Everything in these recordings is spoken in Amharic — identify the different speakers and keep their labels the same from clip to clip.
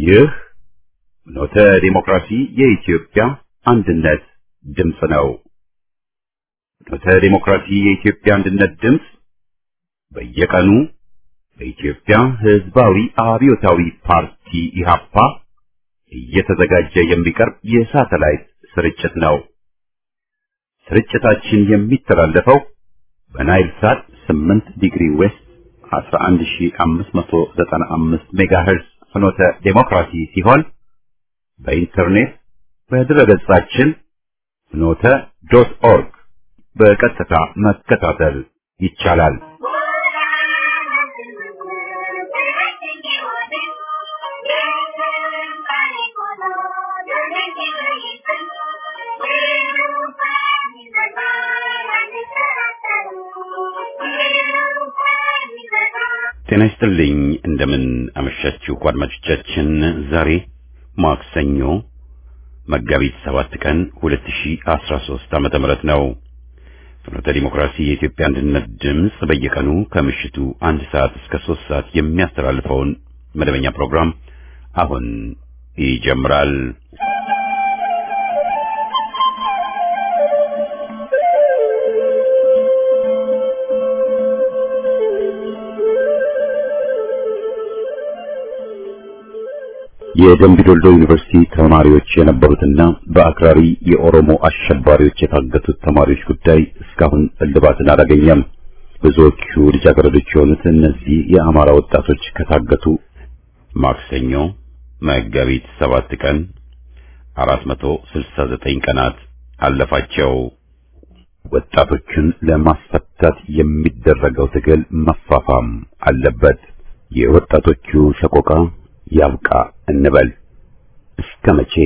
Speaker 1: ይህ ኖተ ዲሞክራሲ የኢትዮጵያ አንድነት ድምፅ ነው። ኖተ ዲሞክራሲ የኢትዮጵያ አንድነት ድምፅ በየቀኑ በኢትዮጵያ ሕዝባዊ አብዮታዊ ፓርቲ ኢህአፓ እየተዘጋጀ የሚቀርብ የሳተላይት ስርጭት ነው። ስርጭታችን የሚተላለፈው በናይል ሳት 8 ዲግሪ ዌስት 11595 ሜጋሄርዝ ፍኖተ ዴሞክራሲ ሲሆን በኢንተርኔት በድረገጻችን ፍኖተ ዶት ኦርግ በቀጥታ መከታተል ይቻላል። ጤና ይስጥልኝ። እንደምን አመሻችሁ አድማጮቻችን። ዛሬ ማክሰኞ መጋቢት ሰባት ቀን 2013 ዓመተ ምህረት ነው። ፍኖተ ዲሞክራሲ የኢትዮጵያ አንድነት ድምፅ በየቀኑ ከምሽቱ አንድ ሰዓት እስከ ሶስት ሰዓት የሚያስተላልፈውን መደበኛ ፕሮግራም አሁን ይጀምራል። የደምቢዶልዶ ዩኒቨርሲቲ ተማሪዎች የነበሩትና በአክራሪ የኦሮሞ አሸባሪዎች የታገቱት ተማሪዎች ጉዳይ እስካሁን እልባትን አላገኘም። ብዙዎቹ ልጃገረዶች የሆኑት እነዚህ የአማራ ወጣቶች ከታገቱ ማክሰኞ መጋቢት ሰባት ቀን 469 ቀናት አለፋቸው። ወጣቶቹን ለማስፈታት የሚደረገው ትግል መፋፋም አለበት። የወጣቶቹ ሰቆቃ ያብቃ እንበል። እስከ መቼ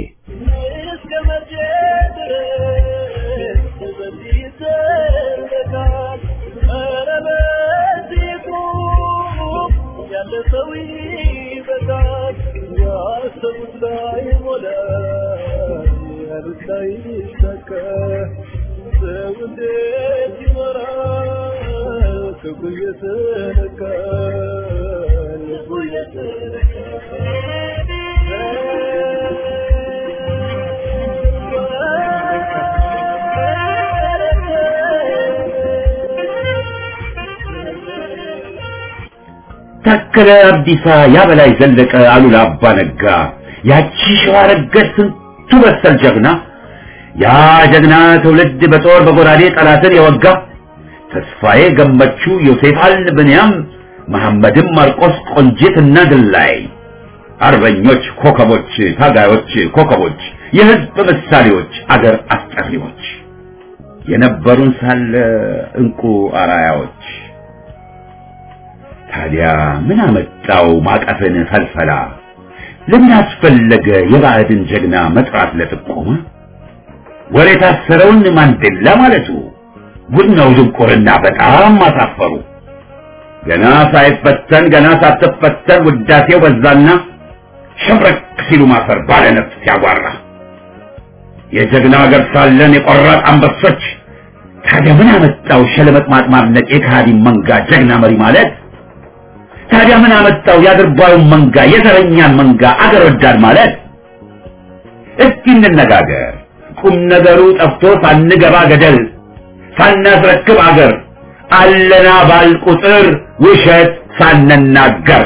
Speaker 2: ታከለ አብዲሳ፣ ያበላይ ዘለቀ፣ አሉላ አባ ነጋ፣ ያቺ ሸዋ ረገድ ስንቱ በሰል ጀግና፣ ያ ጀግና ትውልድ በጦር በጎራዴ ጠላትን የወጋ ተስፋዬ ገመቹ፣ ዮሴፍ አል ብንያም፣ መሐመድም ማርቆስ፣ ቆንጂት እና ድላይ አርበኞች ኮከቦች፣ ታጋዮች ኮከቦች፣ የህዝብ ምሳሌዎች፣ አገር አስጠሪዎች የነበሩን ሳለ እንቁ አራያዎች ታዲያ ምን አመጣው ማቀፍን ፈልፈላ? ለምን አስፈለገ የባዕድን ጀግና መጥራት ለጥቆማ? ወሬ የታሰረውን ማንዴላ ማለቱ ጉድ ነው ድንቁርና፣ በጣም አሳፈሩ። ገና ሳይፈተን ገና ሳትፈተን ውዳሴው በዛና ሸብረክ ሲሉ ማፈር ባለ ነፍስ ሲያጓራ የጀግና ሀገር ሳለን የቆራጥ አንበሶች ታዲያ ምን አመጣው ሸለመጥ ማጥማድነቅ የካሃዲ መንጋ ጀግና መሪ ማለት ታዲያ ምን አመጣው የአድርባዩን መንጋ የዘረኛን መንጋ አገር ወዳድ ማለት? እስኪ እንነጋገር። ቁም ነገሩ ጠፍቶ ሳንገባ ገደል ሳናስረክብ አገር አለና ባል ቁጥር ውሸት ሳንናገር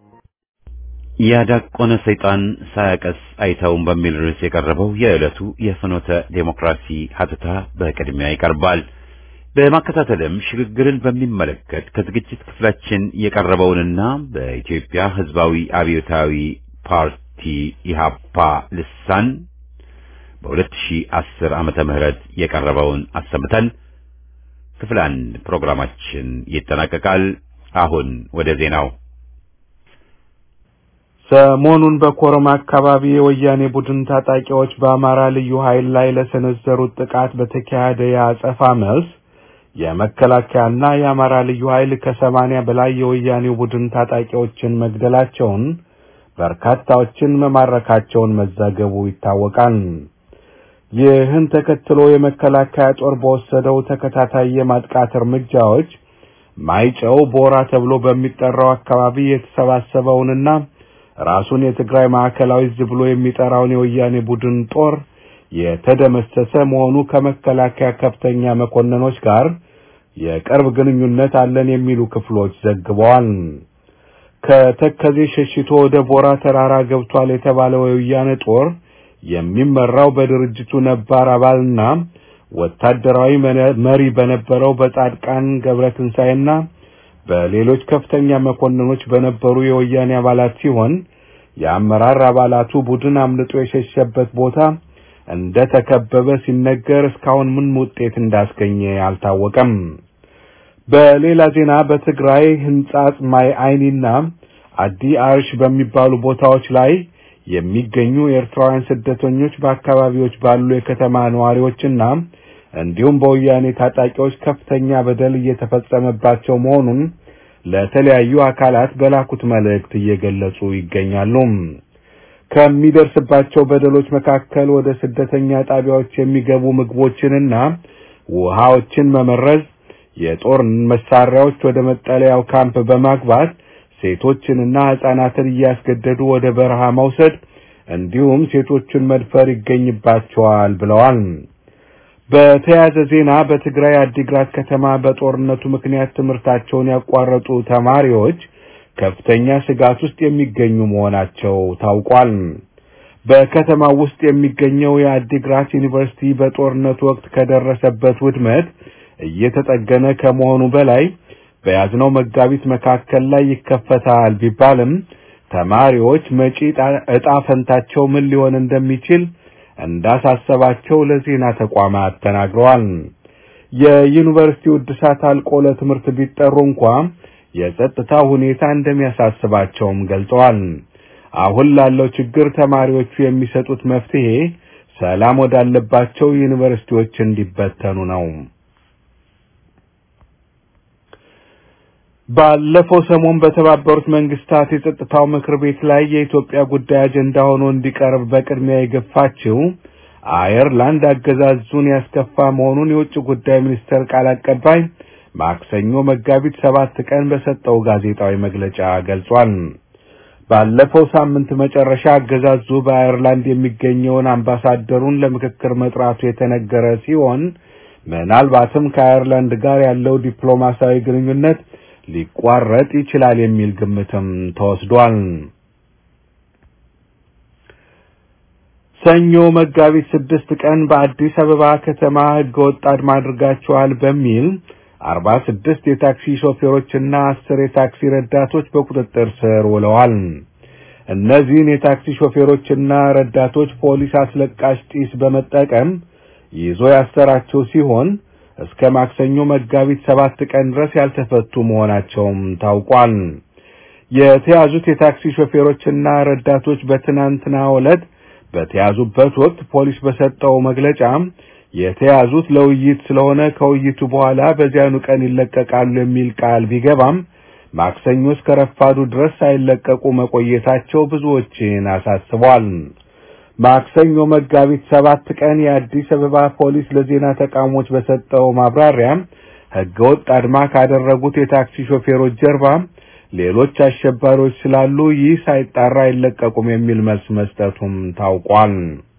Speaker 1: ያዳቆነ ሰይጣን ሳያቀስ አይተውም በሚል ርዕስ የቀረበው የዕለቱ የፍኖተ ዴሞክራሲ ሀተታ በቅድሚያ ይቀርባል። በማከታተልም ሽግግርን በሚመለከት ከዝግጅት ክፍላችን የቀረበውንና በኢትዮጵያ ሕዝባዊ አብዮታዊ ፓርቲ ኢሃፓ ልሳን በ2010 ዓመተ ምህረት የቀረበውን አሰምተን ክፍል አንድ ፕሮግራማችን ይጠናቀቃል። አሁን ወደ ዜናው።
Speaker 3: ሰሞኑን በኮረማ አካባቢ የወያኔ ቡድን ታጣቂዎች በአማራ ልዩ ኃይል ላይ ለሰነዘሩት ጥቃት በተካሄደ የአጸፋ መልስ የመከላከያና የአማራ ልዩ ኃይል ከሰማንያ በላይ የወያኔው ቡድን ታጣቂዎችን መግደላቸውን በርካታዎችን መማረካቸውን መዘገቡ ይታወቃል። ይህን ተከትሎ የመከላከያ ጦር በወሰደው ተከታታይ የማጥቃት እርምጃዎች ማይጨው ቦራ ተብሎ በሚጠራው አካባቢ የተሰባሰበውንና ራሱን የትግራይ ማዕከላዊ ዕዝ ብሎ የሚጠራውን የወያኔ ቡድን ጦር የተደመሰሰ መሆኑ ከመከላከያ ከፍተኛ መኮንኖች ጋር የቅርብ ግንኙነት አለን የሚሉ ክፍሎች ዘግበዋል። ከተከዜ ሸሽቶ ወደ ቦራ ተራራ ገብቷል የተባለው የወያኔ ጦር የሚመራው በድርጅቱ ነባር አባልና ወታደራዊ መሪ በነበረው በጻድቃን ገብረትንሳኤና በሌሎች ከፍተኛ መኮንኖች በነበሩ የወያኔ አባላት ሲሆን የአመራር አባላቱ ቡድን አምልጦ የሸሸበት ቦታ እንደ ተከበበ ሲነገር እስካሁን ምን ውጤት እንዳስገኘ አልታወቀም። በሌላ ዜና በትግራይ ህንጻጽ ማይ አይኒና አዲ አርሽ በሚባሉ ቦታዎች ላይ የሚገኙ ኤርትራውያን ስደተኞች በአካባቢዎች ባሉ የከተማ ነዋሪዎችና እንዲሁም በወያኔ ታጣቂዎች ከፍተኛ በደል እየተፈጸመባቸው መሆኑን ለተለያዩ አካላት በላኩት መልእክት እየገለጹ ይገኛሉ። ከሚደርስባቸው በደሎች መካከል ወደ ስደተኛ ጣቢያዎች የሚገቡ ምግቦችንና ውሃዎችን መመረዝ፣ የጦር መሳሪያዎች ወደ መጠለያው ካምፕ በማግባት ሴቶችንና ሕፃናትን እያስገደዱ ወደ በረሃ መውሰድ እንዲሁም ሴቶችን መድፈር ይገኝባቸዋል ብለዋል። በተያያዘ ዜና በትግራይ አዲግራት ከተማ በጦርነቱ ምክንያት ትምህርታቸውን ያቋረጡ ተማሪዎች ከፍተኛ ስጋት ውስጥ የሚገኙ መሆናቸው ታውቋል። በከተማው ውስጥ የሚገኘው የአዲግራት ዩኒቨርሲቲ በጦርነቱ ወቅት ከደረሰበት ውድመት እየተጠገነ ከመሆኑ በላይ በያዝነው መጋቢት መካከል ላይ ይከፈታል ቢባልም ተማሪዎች መጪ ዕጣ ፈንታቸው ምን ሊሆን እንደሚችል እንዳሳሰባቸው ለዜና ተቋማት ተናግረዋል። የዩኒቨርሲቲው እድሳት አልቆ ለትምህርት ቢጠሩ እንኳ የጸጥታ ሁኔታ እንደሚያሳስባቸውም ገልጸዋል። አሁን ላለው ችግር ተማሪዎቹ የሚሰጡት መፍትሄ ሰላም ወዳለባቸው ዩኒቨርሲቲዎች እንዲበተኑ ነው። ባለፈው ሰሞን በተባበሩት መንግስታት የጸጥታው ምክር ቤት ላይ የኢትዮጵያ ጉዳይ አጀንዳ ሆኖ እንዲቀርብ በቅድሚያ የገፋችው አየርላንድ አገዛዙን ያስከፋ መሆኑን የውጭ ጉዳይ ሚኒስቴር ቃል አቀባይ ማክሰኞ መጋቢት ሰባት ቀን በሰጠው ጋዜጣዊ መግለጫ ገልጿል። ባለፈው ሳምንት መጨረሻ አገዛዙ በአየርላንድ የሚገኘውን አምባሳደሩን ለምክክር መጥራቱ የተነገረ ሲሆን ምናልባትም ከአየርላንድ ጋር ያለው ዲፕሎማሲያዊ ግንኙነት ሊቋረጥ ይችላል የሚል ግምትም ተወስዷል። ሰኞ መጋቢት ስድስት ቀን በአዲስ አበባ ከተማ ህገወጥ አድማ አድርጋችኋል በሚል አርባ ስድስት የታክሲ ሾፌሮችና አስር የታክሲ ረዳቶች በቁጥጥር ስር ውለዋል። እነዚህን የታክሲ ሾፌሮችና ረዳቶች ፖሊስ አስለቃሽ ጢስ በመጠቀም ይዞ ያሰራቸው ሲሆን እስከ ማክሰኞ መጋቢት ሰባት ቀን ድረስ ያልተፈቱ መሆናቸውም ታውቋል። የተያዙት የታክሲ ሾፌሮችና ረዳቶች በትናንትናው ዕለት በተያዙበት ወቅት ፖሊስ በሰጠው መግለጫ የተያዙት ለውይይት ስለሆነ ከውይይቱ በኋላ በዚያኑ ቀን ይለቀቃሉ የሚል ቃል ቢገባም ማክሰኞ እስከ ረፋዱ ድረስ ሳይለቀቁ መቆየታቸው ብዙዎችን አሳስቧል። ማክሰኞ መጋቢት ሰባት ቀን የአዲስ አበባ ፖሊስ ለዜና ተቋሞች በሰጠው ማብራሪያ ህገወጥ አድማ ካደረጉት የታክሲ ሾፌሮች ጀርባ ሌሎች አሸባሪዎች ስላሉ ይህ ሳይጣራ አይለቀቁም የሚል መልስ መስጠቱም ታውቋል።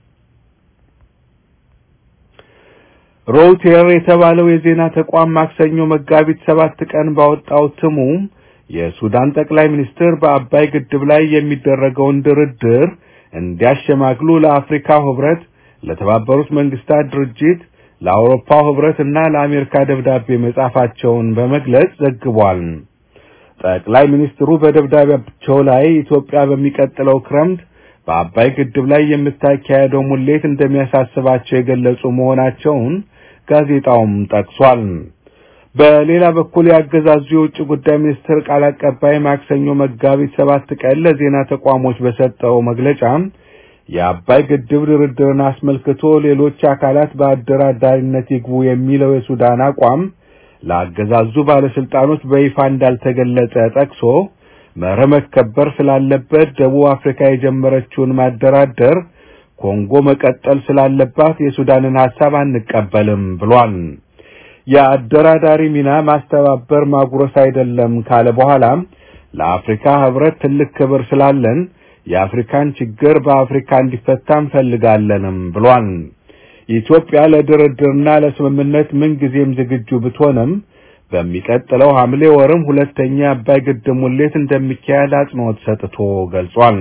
Speaker 3: ሮይተር የተባለው የዜና ተቋም ማክሰኞ መጋቢት ሰባት ቀን ባወጣው እትሙ የሱዳን ጠቅላይ ሚኒስትር በአባይ ግድብ ላይ የሚደረገውን ድርድር እንዲያሸማግሉ ለአፍሪካ ህብረት፣ ለተባበሩት መንግስታት ድርጅት፣ ለአውሮፓው ህብረት እና ለአሜሪካ ደብዳቤ መጻፋቸውን በመግለጽ ዘግቧል። ጠቅላይ ሚኒስትሩ በደብዳቤያቸው ላይ ኢትዮጵያ በሚቀጥለው ክረምት በአባይ ግድብ ላይ የምታካሄደው ሙሌት እንደሚያሳስባቸው የገለጹ መሆናቸውን ጋዜጣውም ጠቅሷል። በሌላ በኩል ያገዛዙ የውጭ ጉዳይ ሚኒስትር ቃል አቀባይ ማክሰኞ መጋቢት ሰባት ቀን ለዜና ተቋሞች በሰጠው መግለጫ የአባይ ግድብ ድርድርን አስመልክቶ ሌሎች አካላት በአደራዳሪነት ይግቡ የሚለው የሱዳን አቋም ለአገዛዙ ባለስልጣኖች በይፋ እንዳልተገለጸ ጠቅሶ መርህ መከበር ስላለበት ደቡብ አፍሪካ የጀመረችውን ማደራደር ኮንጎ መቀጠል ስላለባት የሱዳንን ሐሳብ አንቀበልም ብሏል። የአደራዳሪ ሚና ማስተባበር ማጉረስ አይደለም ካለ በኋላ ለአፍሪካ ህብረት ትልቅ ክብር ስላለን የአፍሪካን ችግር በአፍሪካ እንዲፈታ እንፈልጋለንም ብሏል። ኢትዮጵያ ለድርድርና ለስምምነት ምንጊዜም ዝግጁ ብትሆንም በሚቀጥለው ሐምሌ ወርም ሁለተኛ የአባይ ግድብ ሙሌት እንደሚካሄድ አጽንኦት ሰጥቶ ገልጿል።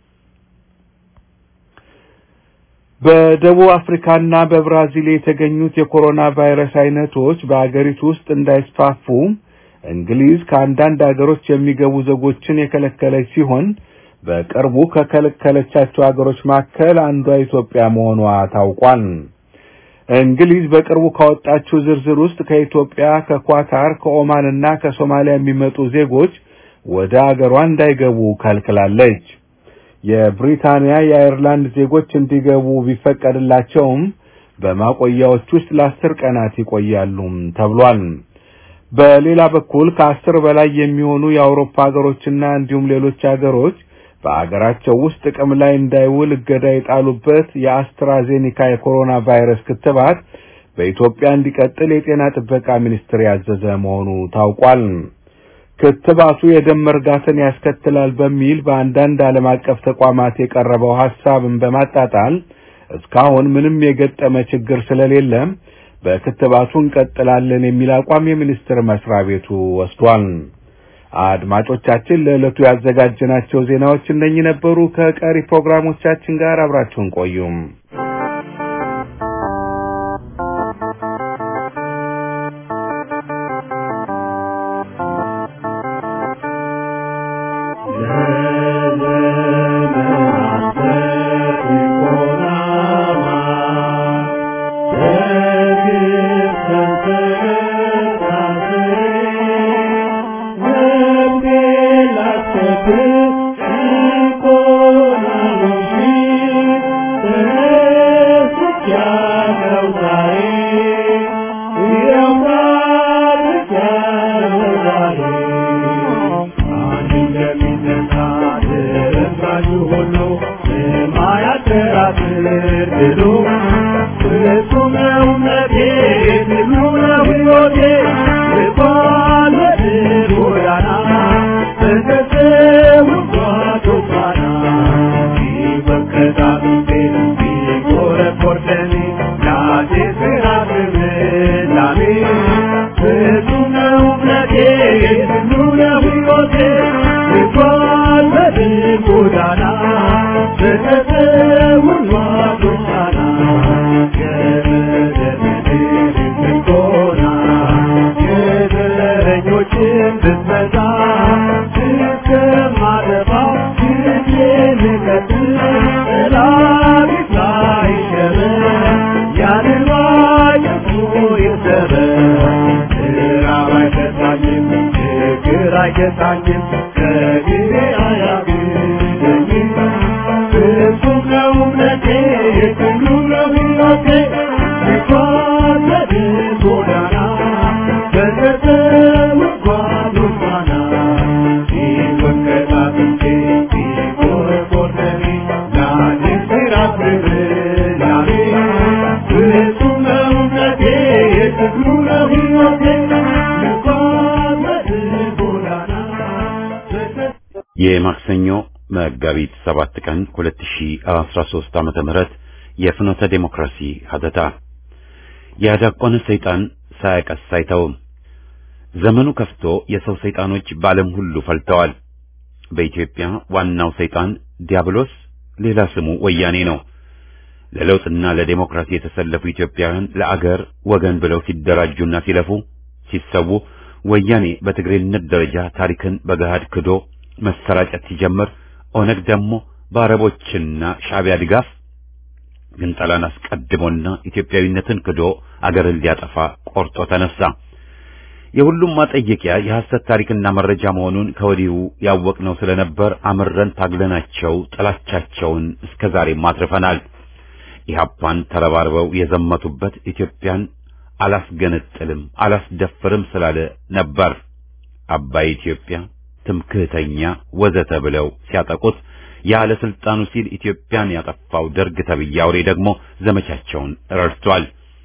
Speaker 3: በደቡብ አፍሪካና በብራዚል የተገኙት የኮሮና ቫይረስ አይነቶች በአገሪቱ ውስጥ እንዳይስፋፉ እንግሊዝ ከአንዳንድ አገሮች የሚገቡ ዜጎችን የከለከለች ሲሆን በቅርቡ ከከለከለቻቸው አገሮች መካከል አንዷ ኢትዮጵያ መሆኗ ታውቋል። እንግሊዝ በቅርቡ ካወጣችው ዝርዝር ውስጥ ከኢትዮጵያ፣ ከኳታር፣ ከኦማን እና ከሶማሊያ የሚመጡ ዜጎች ወደ አገሯ እንዳይገቡ ከልክላለች። የብሪታንያ የአየርላንድ ዜጎች እንዲገቡ ቢፈቀድላቸውም በማቆያዎች ውስጥ ለአስር ቀናት ይቆያሉ ተብሏል። በሌላ በኩል ከአስር በላይ የሚሆኑ የአውሮፓ ሀገሮችና እንዲሁም ሌሎች ሀገሮች በአገራቸው ውስጥ ጥቅም ላይ እንዳይውል እገዳ የጣሉበት የአስትራዜኒካ የኮሮና ቫይረስ ክትባት በኢትዮጵያ እንዲቀጥል የጤና ጥበቃ ሚኒስቴር ያዘዘ መሆኑ ታውቋል። ክትባቱ የደም መርጋትን ያስከትላል በሚል በአንዳንድ ዓለም አቀፍ ተቋማት የቀረበው ሐሳብን በማጣጣል እስካሁን ምንም የገጠመ ችግር ስለሌለ በክትባቱ እንቀጥላለን የሚል አቋም የሚኒስቴር መስሪያ ቤቱ ወስዷል። አድማጮቻችን ለዕለቱ ያዘጋጀናቸው ዜናዎች እነኚህ ነበሩ። ከቀሪ ፕሮግራሞቻችን ጋር አብራችሁን ቆዩም።
Speaker 1: የማክሰኞ መጋቢት 7 ቀን 2013 ዓመተ ምህረት የፍኖተ ዴሞክራሲ ሀተታ ያዳቆነ ሰይጣን ሳያቀስ አይተውም። ዘመኑ ከፍቶ የሰው ሰይጣኖች በዓለም ሁሉ ፈልተዋል። በኢትዮጵያ ዋናው ሰይጣን ዲያብሎስ፣ ሌላ ስሙ ወያኔ ነው። ለለውጥና ለዴሞክራሲ የተሰለፉ ኢትዮጵያውያን ለአገር ወገን ብለው ሲደራጁና ሲለፉ ሲሰዉ፣ ወያኔ በትግሬነት ደረጃ ታሪክን በገሃድ ክዶ መሰራጨት ሲጀምር ኦነግ ደግሞ በአረቦችና ሻዕቢያ ድጋፍ ግንጠላን አስቀድሞና ኢትዮጵያዊነትን ክዶ አገርን ሊያጠፋ ቆርጦ ተነሳ። የሁሉም ማጠየቂያ የሐሰት ታሪክና መረጃ መሆኑን ከወዲሁ ያወቅነው ስለነበር አምረን ታግለናቸው ጥላቻቸውን እስከ ዛሬም አትርፈናል። ኢህአፓን ተረባርበው የዘመቱበት ኢትዮጵያን አላስገነጥልም አላስደፍርም ስላለ ነበር። አባይ ኢትዮጵያ ትምክህተኛ ወዘተ ብለው ሲያጠቁት ያለ ስልጣኑ ሲል ኢትዮጵያን ያጠፋው ደርግ ተብዬ አውሬ ደግሞ ዘመቻቸውን ረድቷል።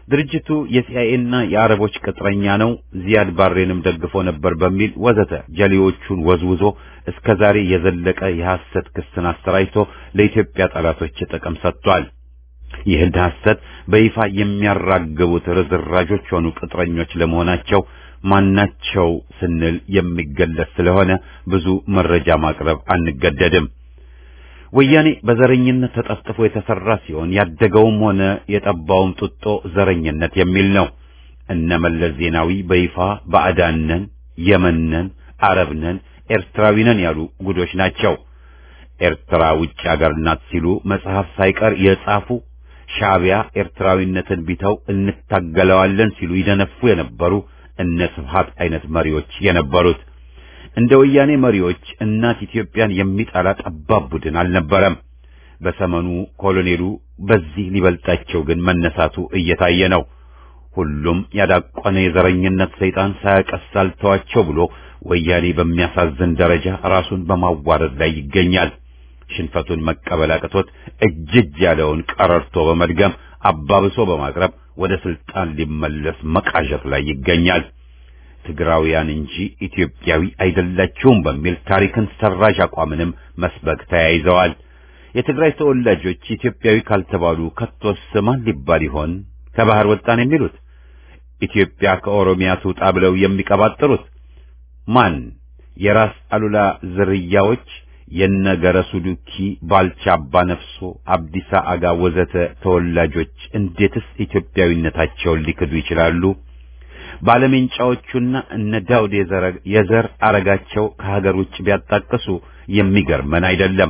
Speaker 1: ድርጅቱ የሲአይኤና የአረቦች ቅጥረኛ ነው፣ ዚያድ ባሬንም ደግፎ ነበር በሚል ወዘተ ጀሌዎቹን ወዝውዞ እስከ ዛሬ የዘለቀ የሐሰት ክስን አሰራጭቶ ለኢትዮጵያ ጠላቶች ጥቅም ሰጥቷል። ይህን ሐሰት በይፋ የሚያራግቡት ርዝራዦች ሆኑ ቅጥረኞች ለመሆናቸው ማናቸው ስንል የሚገለጽ ስለሆነ ብዙ መረጃ ማቅረብ አንገደድም። ወያኔ በዘረኝነት ተጠፍጥፎ የተሰራ ሲሆን ያደገውም ሆነ የጠባውም ጡጦ ዘረኝነት የሚል ነው። እነ መለስ ዜናዊ በይፋ ባዕዳነን፣ የመነን፣ አረብነን፣ ኤርትራዊነን ያሉ ጉዶች ናቸው። ኤርትራ ውጭ አገር ናት ሲሉ መጽሐፍ ሳይቀር የጻፉ ሻዕቢያ ኤርትራዊነትን ቢተው እንታገለዋለን ሲሉ ይደነፉ የነበሩ እነ ስብሃት አይነት መሪዎች የነበሩት እንደ ወያኔ መሪዎች እናት ኢትዮጵያን የሚጠላ ጠባብ ቡድን አልነበረም። በሰመኑ ኮሎኔሉ በዚህ ሊበልጣቸው ግን መነሳቱ እየታየ ነው። ሁሉም ያዳቆነ የዘረኝነት ሰይጣን ሳያቀሳልተዋቸው ብሎ ወያኔ በሚያሳዝን ደረጃ ራሱን በማዋረድ ላይ ይገኛል። ሽንፈቱን መቀበል አቅቶት እጅ እጅ ያለውን ቀረርቶ በመድገም አባብሶ በማቅረብ ወደ ስልጣን ሊመለስ መቃዠት ላይ ይገኛል። ትግራውያን እንጂ ኢትዮጵያዊ አይደላችሁም በሚል ታሪክን ሰራዥ አቋምንም መስበክ ተያይዘዋል። የትግራይ ተወላጆች ኢትዮጵያዊ ካልተባሉ ከቶስ ማን ሊባል ይሆን? ከባህር ወጣን የሚሉት ኢትዮጵያ ከኦሮሚያ ትውጣ ብለው የሚቀባጥሩት ማን? የራስ አሉላ ዝርያዎች የነገረሱ ዱኪ፣ ባልቻ አባ ነፍሶ፣ አብዲሳ አጋ ወዘተ ተወላጆች እንዴትስ ኢትዮጵያዊነታቸውን ሊክዱ ይችላሉ? ባለሜንጫዎቹና እነ ዳውድ የዘር አረጋቸው ከሀገር ውጭ ቢያጣቅሱ የሚገርመን አይደለም።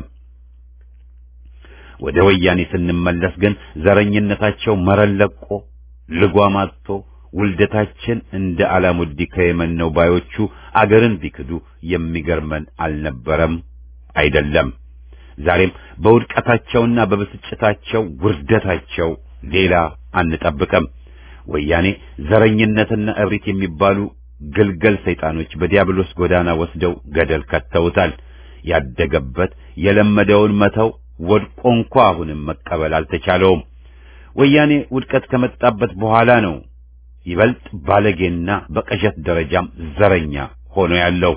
Speaker 1: ወደ ወያኔ ስንመለስ ግን ዘረኝነታቸው መረን ለቆ ልጓም አጥቶ ውልደታችን እንደ አላሙዲ ከየመን ነው ባዮቹ አገርን ቢክዱ የሚገርመን አልነበረም አይደለም። ዛሬም በውድቀታቸውና በብስጭታቸው ውርደታቸው ሌላ አንጠብቅም። ወያኔ ዘረኝነትና እብሪት የሚባሉ ግልገል ሰይጣኖች በዲያብሎስ ጎዳና ወስደው ገደል ከተውታል። ያደገበት የለመደውን መተው ወድቆ እንኳ አሁንም መቀበል አልተቻለውም። ወያኔ ውድቀት ከመጣበት በኋላ ነው ይበልጥ ባለጌና በቅዠት ደረጃም ዘረኛ ሆኖ ያለው።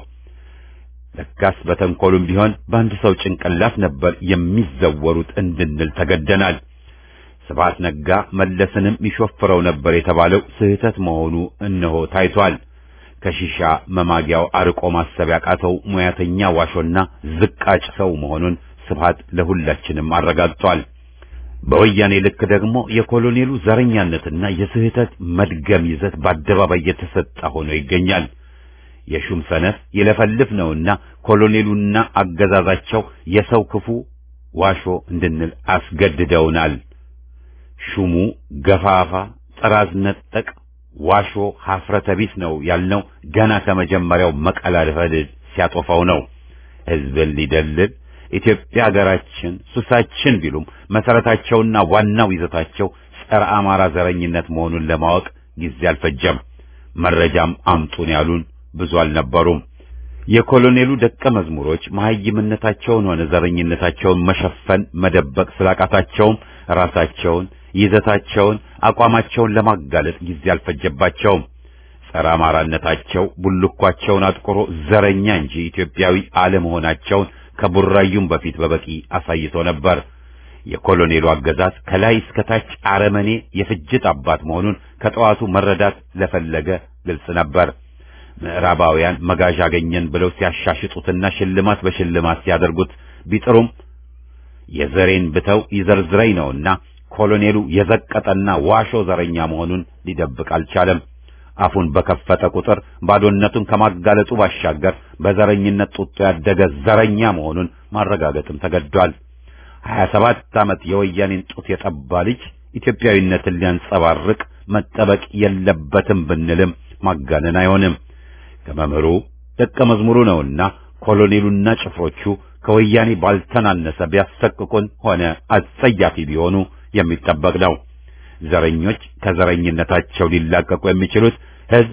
Speaker 1: ለካስ በተንኮሉም ቢሆን በአንድ ሰው ጭንቅላት ነበር የሚዘወሩት እንድንል ተገደናል። ስብሐት ነጋ መለስንም ይሾፍረው ነበር የተባለው ስህተት መሆኑ እነሆ ታይቷል። ከሺሻ መማጊያው አርቆ ማሰብ ያቃተው ሙያተኛ ዋሾና ዝቃጭ ሰው መሆኑን ስብሐት ለሁላችንም አረጋግጧል። በወያኔ ልክ ደግሞ የኮሎኔሉ ዘረኛነትና የስህተት መድገም ይዘት በአደባባይ የተሰጠ ሆኖ ይገኛል። የሹም ሰነፍ ይለፈልፍ ነውና ኮሎኔሉና አገዛዛቸው የሰው ክፉ ዋሾ እንድንል አስገድደውናል። ሹሙ ገፋፋ፣ ጥራዝ ነጠቅ፣ ዋሾ፣ ሀፍረተ ቢስ ነው ያልነው ገና ከመጀመሪያው መቀላለፈል ሲያጦፋው ነው። ህዝብን ሊደልል ኢትዮጵያ ሀገራችን ሱሳችን ቢሉም መሰረታቸውና ዋናው ይዘታቸው ጸረ አማራ ዘረኝነት መሆኑን ለማወቅ ጊዜ አልፈጀም። መረጃም አምጡን ያሉን ብዙ አልነበሩም። የኮሎኔሉ ደቀ መዝሙሮች መሐይምነታቸውን ሆነ ዘረኝነታቸውን መሸፈን መደበቅ ስላቃታቸውም ራሳቸውን ይዘታቸውን አቋማቸውን ለማጋለጥ ጊዜ አልፈጀባቸውም። ጸረ አማራነታቸው ቡልኳቸውን አጥቁሮ ዘረኛ እንጂ ኢትዮጵያዊ አለመሆናቸውን ከቡራዩም በፊት በበቂ አሳይቶ ነበር። የኮሎኔሉ አገዛዝ ከላይ እስከ ታች አረመኔ የፍጅት አባት መሆኑን ከጠዋቱ መረዳት ለፈለገ ግልጽ ነበር። ምዕራባውያን መጋዣ አገኘን ብለው ሲያሻሽጡትና ሽልማት በሽልማት ሲያደርጉት ቢጥሩም የዘሬን ብተው ይዘርዝረኝ ነውና ኮሎኔሉ የዘቀጠና ዋሾ ዘረኛ መሆኑን ሊደብቅ አልቻለም። አፉን በከፈተ ቁጥር ባዶነቱን ከማጋለጡ ባሻገር በዘረኝነት ጡጦ ያደገ ዘረኛ መሆኑን ማረጋገጥም ተገዷል። ሀያ ሰባት ዓመት የወያኔን ጡት የጠባ ልጅ ኢትዮጵያዊነትን ሊያንጸባርቅ መጠበቅ የለበትም ብንልም ማጋነን አይሆንም። ከመምህሩ ደቀ መዝሙሩ ነውና ኮሎኔሉና ጭፍሮቹ ከወያኔ ባልተናነሰ ቢያሰቅቁን ሆነ አጸያፊ ቢሆኑ የሚጠበቅ ነው። ዘረኞች ከዘረኝነታቸው ሊላቀቁ የሚችሉት ሕዝብ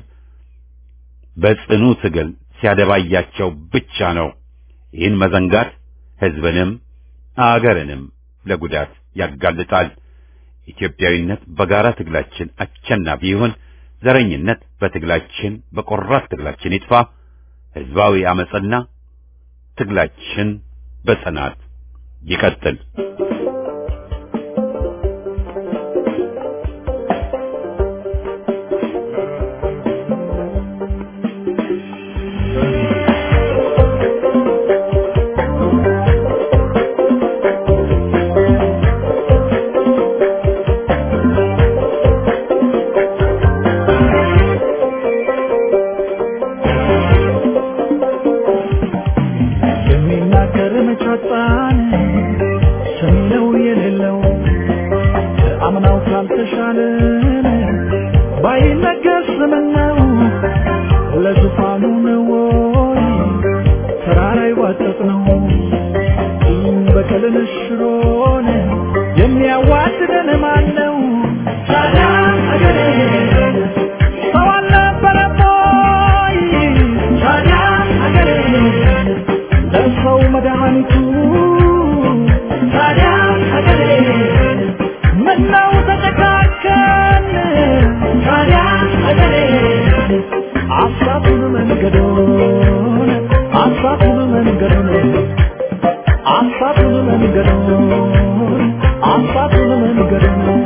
Speaker 1: በጽኑ ትግል ሲያደባያቸው ብቻ ነው። ይህን መዘንጋት ሕዝብንም አገርንም ለጉዳት ያጋልጣል። ኢትዮጵያዊነት በጋራ ትግላችን አሸናፊ ይሁን። ዘረኝነት በትግላችን በቆራጥ ትግላችን ይጥፋ። ህዝባዊ አመጽና ትግላችን በጽናት ይቀጥል።
Speaker 4: የሚናገር መጫጣን ሰሚነው የሌለው አምናው ካልተሻለን ባይነገር ስምነው ለዙፋኑ ነው ወይ ተራራ ይዋጠጥ ነው በቀልን ሽሮን የሚያዋድደን ማን ነው? ታዲያ አገሬ ሰው አልነበረም ወይ? ታዲያ አገሬ ለሰው መድኃኒቱ ታዲያ ሀገሬ ምነው ተጨካከን ታዲያ ሀገሬ አሳቱን መንገዶን አሳቱን መንገዶን አሳቱን መንገዶን አሳቱን መንገዶን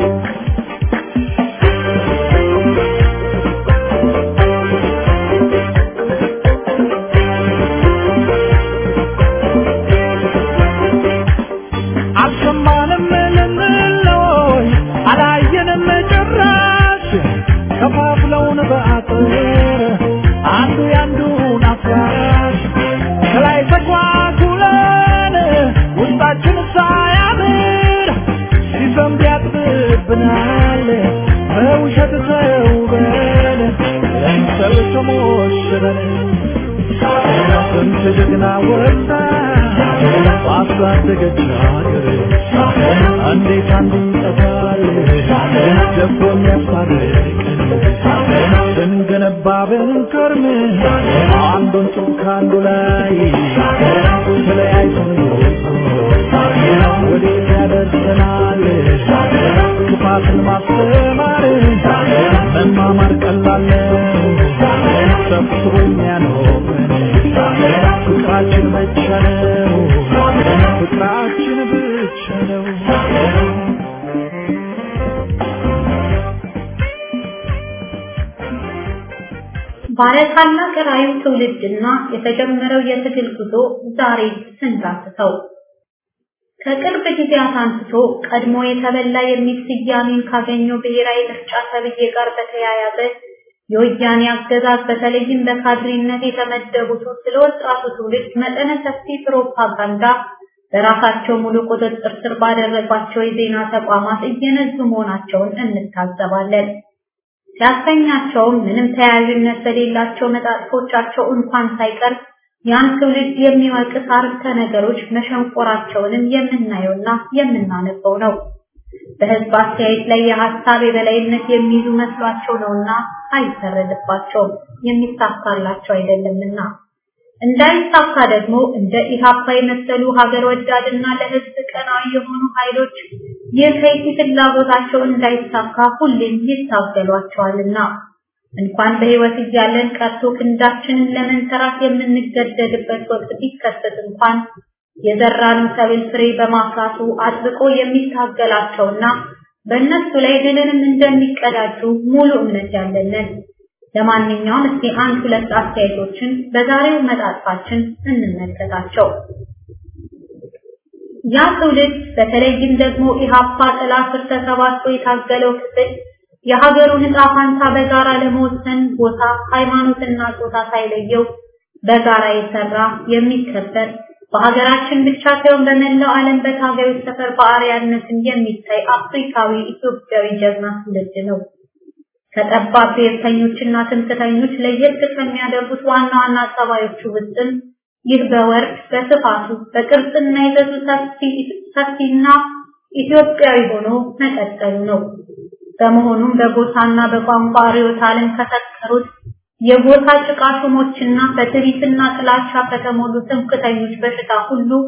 Speaker 4: አልሰማንም ልንለይ አላየንም ጭራሽ ከፋፍለውን በአጥር አንዱ ያንዱን አፍራሽ ከላይ ተጓጉለን ውስጣችን ሳያምር ሲዘንብ ያጥብብናል በውሸት ተውበን ለምሰል ተሞሽረን ስንት ጀግና ወጣ ባሳደገች ሀገር እንዴት አንዱ ይጠፋል ደቦ የሚያስታርቀን ስንገነባ ብንከርም አንዱን ጡብ ከአንዱ ላይ ተለያይቶን ወዴት ያደርሰናል ክፋትን ማስተማር መማማር ቀላል ነው ሰብስቦ የሚያኖረን ፍቅራችን ብቻ ነው ፍቅራችን ብቻ ነው
Speaker 5: ባለታላቅ ራዕዩ ትውልድና የተጀመረው የትግል ጉዞ ዛሬ ስንዳስሰው ከቅርብ ጊዜያት አንስቶ ቀድሞ የተበላ የሚል ስያሜን ካገኘው ብሔራዊ ምርጫ ተብዬ ጋር በተያያዘ የወያኔ አገዛዝ በተለይም በካድሬነት የተመደቡት ስለ ወጣቱ ትውልድ መጠነ ሰፊ ፕሮፓጋንዳ በራሳቸው ሙሉ ቁጥጥር ስር ባደረጓቸው የዜና ተቋማት እየነዙ መሆናቸውን እንታዘባለን። ሲያሰኛቸውም ምንም ተያያዥነት በሌላቸው መጣጥፎቻቸው እንኳን ሳይቀር ያን ትውልድ የሚወቅስ አርዕስተ ነገሮች መሸንቆራቸውንም የምናየውና የምናነበው ነው። በህዝብ አስተያየት ላይ የሀሳብ የበላይነት የሚይዙ መስሏቸው ነውና አይፈረድባቸውም፣ የሚሳካላቸው አይደለምና። እንዳይሳካ ደግሞ እንደ ኢሃፓ የመሰሉ ሀገር ወዳድና ለህዝብ ቀናዊ የሆኑ ኃይሎች ይህ ከይሲ ፍላጎታቸው እንዳይሳካ ሁሌም ይታገሏቸዋልና እንኳን በህይወት እያለን ቀርቶ ክንዳችንን ለመንተራት የምንገደድበት ወቅት ቢከሰት እንኳን የዘራነው ሰብል ፍሬ በማፍራቱ አጥብቆ የሚታገላቸውና በእነሱ ላይ ድልንም እንደሚቀዳጁ ሙሉ እምነት ያለንን። ለማንኛውም እስቲ አንድ ሁለት አስተያየቶችን በዛሬው መጣጥፋችን እንመልከታቸው። ያ ትውልድ በተለይም ደግሞ ኢሃፓ ጥላ ስር ተሰባስቦ የታገለው ክፍል የሀገሩን ዕጣ ፋንታ በጋራ ለመወሰን ቦታ፣ ሃይማኖትና ጾታ ሳይለየው በጋራ የሰራ የሚከበር በሀገራችን ብቻ ሳይሆን በመላው ዓለም በታጋዮች ሰፈር በአርያነትን የሚታይ አፍሪካዊ ኢትዮጵያዊ ጀግና ትውልድ ነው። ከጠባብ ብሔርተኞችና ትምክህተኞች ለየት ከሚያደርጉት ዋና ዋና ጸባዮቹ ውስጥም ይህ በወርድ በስፋቱ በቅርጽና ይዘቱ ሰፊና ኢትዮጵያዊ ሆኖ መቀጠሉ ነው። በመሆኑም በጎሳና በቋንቋ ርዕዮተ ዓለም ከሰከሩት የጎሳ ጭቃ ሹሞችና በትዕቢትና ጥላቻ ከተሞሉ ትምክህተኞች በሽታ ሁሉ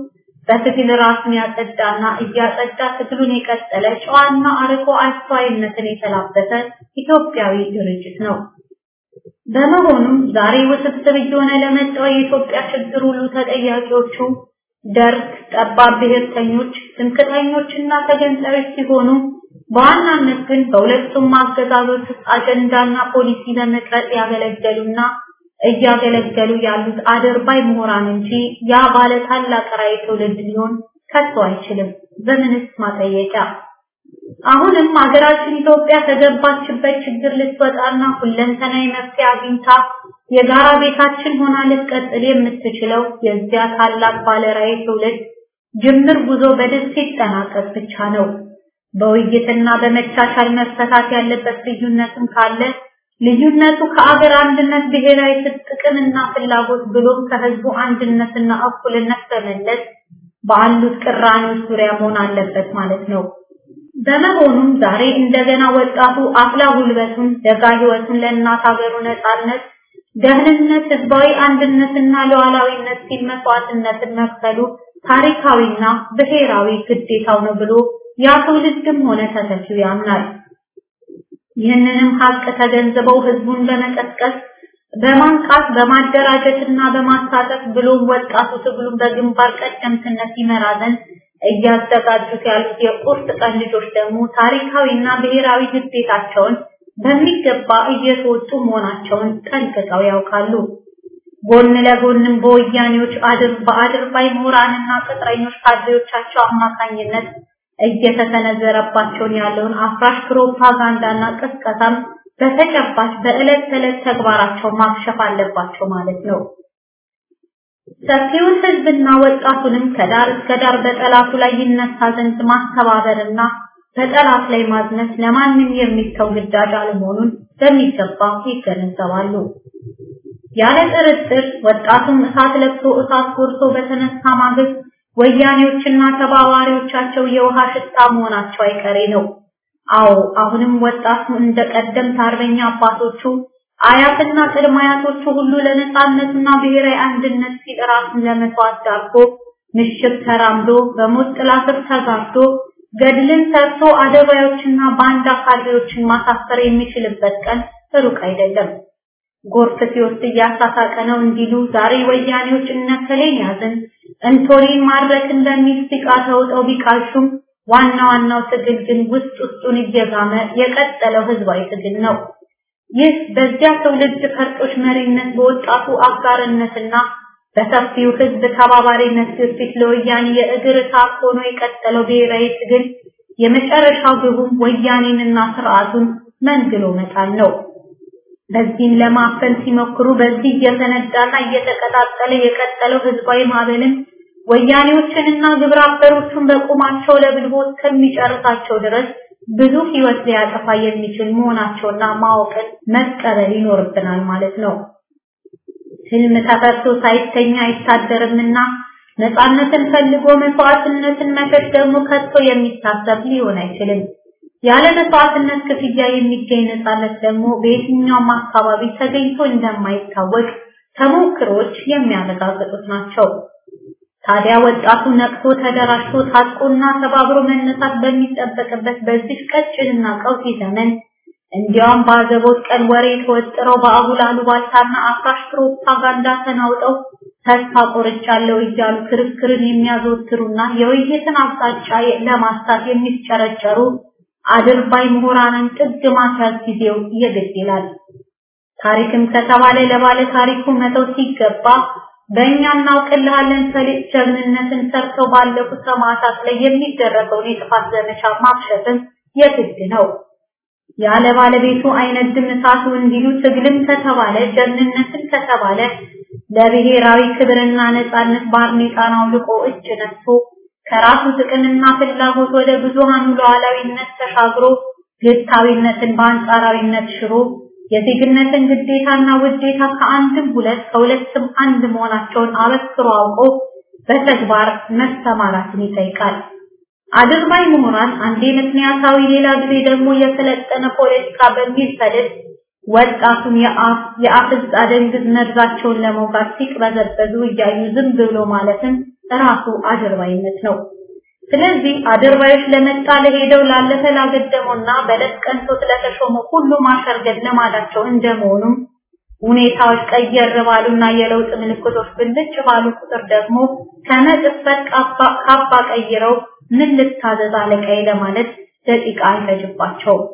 Speaker 5: በትግል ራሱን ያጸዳና እያጸዳ ትግሉን የቀጠለ ጨዋና አርቆ አስተዋይነትን የተላበሰ ኢትዮጵያዊ ድርጅት ነው። በመሆኑም ዛሬ ውስብስብ እየሆነ ለመጣው የኢትዮጵያ ችግር ሁሉ ተጠያቂዎቹ ደርግ፣ ጠባብ ብሔርተኞች፣ ትምክህተኞችና ተገንጣዮች ሲሆኑ በዋናነት ግን በሁለቱም አገዛዞች ውስጥ አጀንዳና ፖሊሲ ለመቅረጽ ያገለገሉና እያገለገሉ ያሉት አደርባይ ምሁራን እንጂ ያ ባለ ታላቅ ራዕይ ትውልድ ሊሆን ከቶ አይችልም። በምንስ ማጠየቂያ? አሁንም ሀገራችን ኢትዮጵያ ከገባችበት ችግር ልትወጣና ሁለንተናዊ መፍትሄ አግኝታ የጋራ ቤታችን ሆና ልትቀጥል የምትችለው የዚያ ታላቅ ባለ ራዕይ ትውልድ ጅምር ጉዞ በድል ሲጠናቀቅ ብቻ ነው። በውይይትና በመቻቻል መፈታት ያለበት ልዩነትም ካለ ልዩነቱ ከአገር አንድነት ብሔራዊ ጥቅምና ፍላጎት ብሎም ከህዝቡ አንድነትና እኩልነት በመለስ ባሉት ቅራኔዎች ዙሪያ መሆን አለበት ማለት ነው። በመሆኑም ዛሬ እንደገና ወጣቱ አፍላ ጉልበቱን ደጋ ህይወቱን ለእናት ሀገሩ ነጻነት፣ ደህንነት፣ ህዝባዊ አንድነትና ሉዓላዊነት ሲል መስዋዕትነትን መክፈሉ ታሪካዊና ብሔራዊ ግዴታው ነው ብሎ ያ ትውልድም ሆነ ተተኪው ያምናል። ይህንንም ሀቅ ተገንዝበው ህዝቡን በመቀስቀስ በማንቃት በማደራጀትና በማሳተፍ ብሎም ወጣቱ ትግሉን በግንባር ቀደምትነት ይመራ ዘንድ እያዘጋጁት ያሉት የቁርጥ ቀን ልጆች ደግሞ ታሪካዊና ብሔራዊ ግዴታቸውን በሚገባ እየተወጡ መሆናቸውን ጠንቅቀው ያውቃሉ። ጎን ለጎንም በወያኔዎች አድር በአድርባይ ምሁራንና ቅጥረኞች ካድሬዎቻቸው አማካኝነት እየተሰነዘረባቸውን ያለውን አፍራሽ ፕሮፓጋንዳና ቅስቀሳም በተጨባጭ በዕለት ተዕለት ተግባራቸው ማክሸፍ አለባቸው ማለት ነው። ሰፊውን ህዝብና ወጣቱንም ከዳር እስከ ዳር በጠላቱ ላይ ይነሳ ዘንድ ማስተባበርና በጠላት ላይ ማዝነት ለማንም የሚተው ግዳጅ አለመሆኑን በሚገባ ይገነዘባሉ። ያለ ጥርጥር ወጣቱም እሳት ለብሶ እሳት ጎርሶ በተነሳ ማግስት ወያኔዎችና ተባባሪዎቻቸው የውሃ ሽታ መሆናቸው አይቀሬ ነው። አዎ አሁንም ወጣቱ እንደ ቀደምት አርበኛ አባቶቹ አያትና ቅድመ አያቶቹ ሁሉ ለነጻነትና ብሔራዊ አንድነት ሲል ራሱን ለመስዋዕት ዳርጎ ምሽግ ተራምዶ በሞት ጥላ ስር ተጋርዶ ገድልን ሰርቶ አደባዮችና ባንዳ ካድሬዎችን ማሳፈር የሚችልበት ቀን ሩቅ አይደለም። ጎርፍ ሲወስድ እያሳሳቀ ነው እንዲሉ ዛሬ ወያኔዎች እነከሌን ያዝን እንቶሪን ማድረክን በሚል ሲቃ ተውጠው ቢቃሹም ዋና ዋናው ትግል ግን ውስጥ ውስጡን እየጋመ የቀጠለው ህዝባዊ ትግል ነው። ይህ በዚያ ትውልድ ፈርጦች መሪነት በወጣቱ አጋርነትና በሰፊው ህዝብ ተባባሪነት ግፊት ለወያኔ የእግር እሳት ሆኖ የቀጠለው ብሔራዊ ትግል የመጨረሻው ግቡም ወያኔንና ስርዓቱን መንግሎ መጣል ነው። በዚህም ለማፈን ሲሞክሩ በዚህ እየተነዳና እየተቀጣጠለ የቀጠለው ህዝባዊ ማዕበልን ወያኔዎችንና ግብረ አበሮቹን በቁማቸው ለብልቦ እስከሚጨርሳቸው ድረስ ብዙ ህይወት ሊያጠፋ የሚችል መሆናቸውና ማወቅን መቀበል ይኖርብናል ማለት ነው። ህልም ተፈርቶ ሳይተኛ አይታደርምና ነፃነትን ፈልጎ መስዋዕትነትን መሸሽ ደግሞ ከቶ የሚታሰብ ሊሆን አይችልም። ያለ መስዋዕትነት ክፍያ የሚገኝ ነፃነት ደግሞ በየትኛውም አካባቢ ተገኝቶ እንደማይታወቅ ተሞክሮች የሚያረጋግጡት ናቸው። ታዲያ ወጣቱ ነቅቶ ተደራጅቶ ታጥቆና ተባብሮ መነሳት በሚጠበቅበት በዚህ ቀጭንና ቀውጢ ዘመን እንዲያውም በአዘቦት ቀን ወሬ ተወጥረው በአጉል አሉባልታና አፍራሽ ፕሮፓጋንዳ ተናውጠው ተስፋ ቆርጫለሁ እያሉ ክርክርን የሚያዘወትሩና የውይይትን አቅጣጫ ለማስታት የሚጨረጨሩ አድርባይ ምሁራንን ጥግ ማስያዝ ጊዜው የግድ ይላል። ታሪክም ከተባለ ለባለ ታሪኩ መተው ሲገባ በእኛ እናውቅልሃለን ሰሊጥ ጀግንነትን ሰርተው ባለፉት ሰማዕታት ላይ የሚደረገውን የጥፋት ዘመቻ ማክሸፍም የግድ ነው። ያለ ባለቤቱ አይነድም እሳቱ እንዲሉ ትግልም ከተባለ ጀግንነትን ከተባለ ለብሔራዊ ክብርና ነጻነት ባርኔጣን አውልቆ እጅ ነስቶ ከራሱ ጥቅምና ፍላጎት ወደ ብዙሃኑ ሉዓላዊነት ተሻግሮ ግታዊነትን በአንጻራዊነት ሽሮ የዜግነትን ግዴታና ውዴታ ከአንድም ሁለት ከሁለትም አንድ መሆናቸውን አበክሮ አውቆ በተግባር መሰማራትን ይጠይቃል። አድርባይ ምሁራን አንዴ ምክንያታዊ ሌላ ጊዜ ደግሞ የሰለጠነ ፖለቲካ በሚል ሰደድ ወጣቱን የአፍ የአፍዝ አደንግዝ መርዛቸውን ለመውጋት ሲቅበዘበዙ እያዩ ዝም ብሎ ማለትም ራሱ አድርባይነት ነው። ስለዚህ አድርባዮች ለመጣ ለሄደው ላለፈ ላገደመውና በለት ቀንቶ ስለተሾመ ሁሉ ማሸርገድ ልማዳቸው እንደመሆኑም ሁኔታዎች ቀየር ባሉና የለውጥ ምልክቶች ብልጭ ባሉ ቁጥር ደግሞ ከመጥፈት ካባ ቀይረው ምን ልታዘዝ አለቃዬ ለማለት ደቂቃ አይፈጅባቸውም።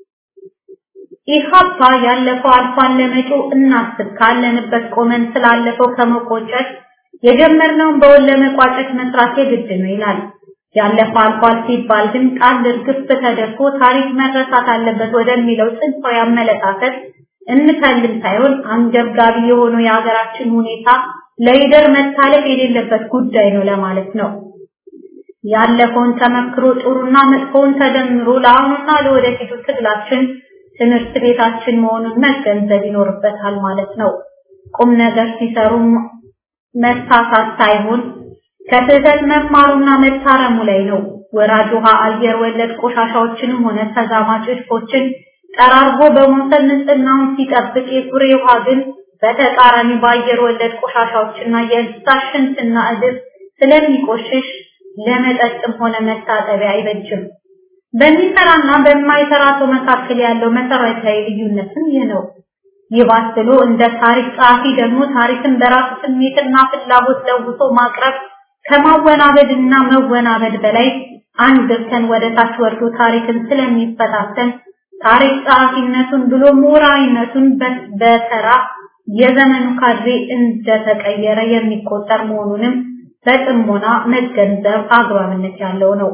Speaker 5: ኢሃፓ ያለፈው አልፏን ለመጪው እናስብ ካለንበት ቆመን ስላለፈው ከመቆጨት የጀመርነውን በወል ለመቋጨት መስራት የግድ ነው ይላል። ያለፈው አልፏል ሲባል ግን ጣል እርግፍ ተደርጎ ታሪክ መረሳት አለበት ወደሚለው ጽንፋዊ አመለካከት እንከልም ሳይሆን አንገብጋቢ የሆነው የሀገራችን ሁኔታ ለይደር መታለፍ የሌለበት ጉዳይ ነው ለማለት ነው። ያለፈውን ተመክሮ ጥሩና መጥፎውን ተደምሮ ለአሁኑና ለወደፊቱ ትግላችን ትምህርት ቤታችን መሆኑን መገንዘብ ይኖርበታል ማለት ነው። ቁም ነገር ሲሰሩ መሳሳት ሳይሆን ከስህተት መማሩና መታረሙ ላይ ነው። ወራጅ ውሃ አየር ወለድ ቆሻሻዎችንም ሆነ ተዛማጭ እድፎችን ጠራርጎ በመውሰድ ንጽህናውን ሲጠብቅ የኩሬ ውሃ ግን በተቃራኒ በአየር ወለድ ቆሻሻዎችና የእንስሳት ሽንትና እድፍ ስለሚቆሽሽ ለመጠጥም ሆነ መታጠቢያ አይበጅም። በሚሰራና በማይሰራ ሰው መካከል ያለው መሰረታዊ ልዩነትም ይህ ነው። ይባስ ብሎ እንደ ታሪክ ጸሐፊ ደግሞ ታሪክን በራሱ ስሜትና ፍላጎት ለውሶ ማቅረብ ከማወናበድና መወናበድ በላይ አንድ እርከን ወደ ታች ወርዶ ታሪክን ስለሚፈታተን ታሪክ ጸሐፊነቱን ብሎ ምሁራዊነቱን በተራ የዘመኑ ካድሬ እንደተቀየረ የሚቆጠር መሆኑንም በጥሞና መገንዘብ አግባብነት ያለው ነው።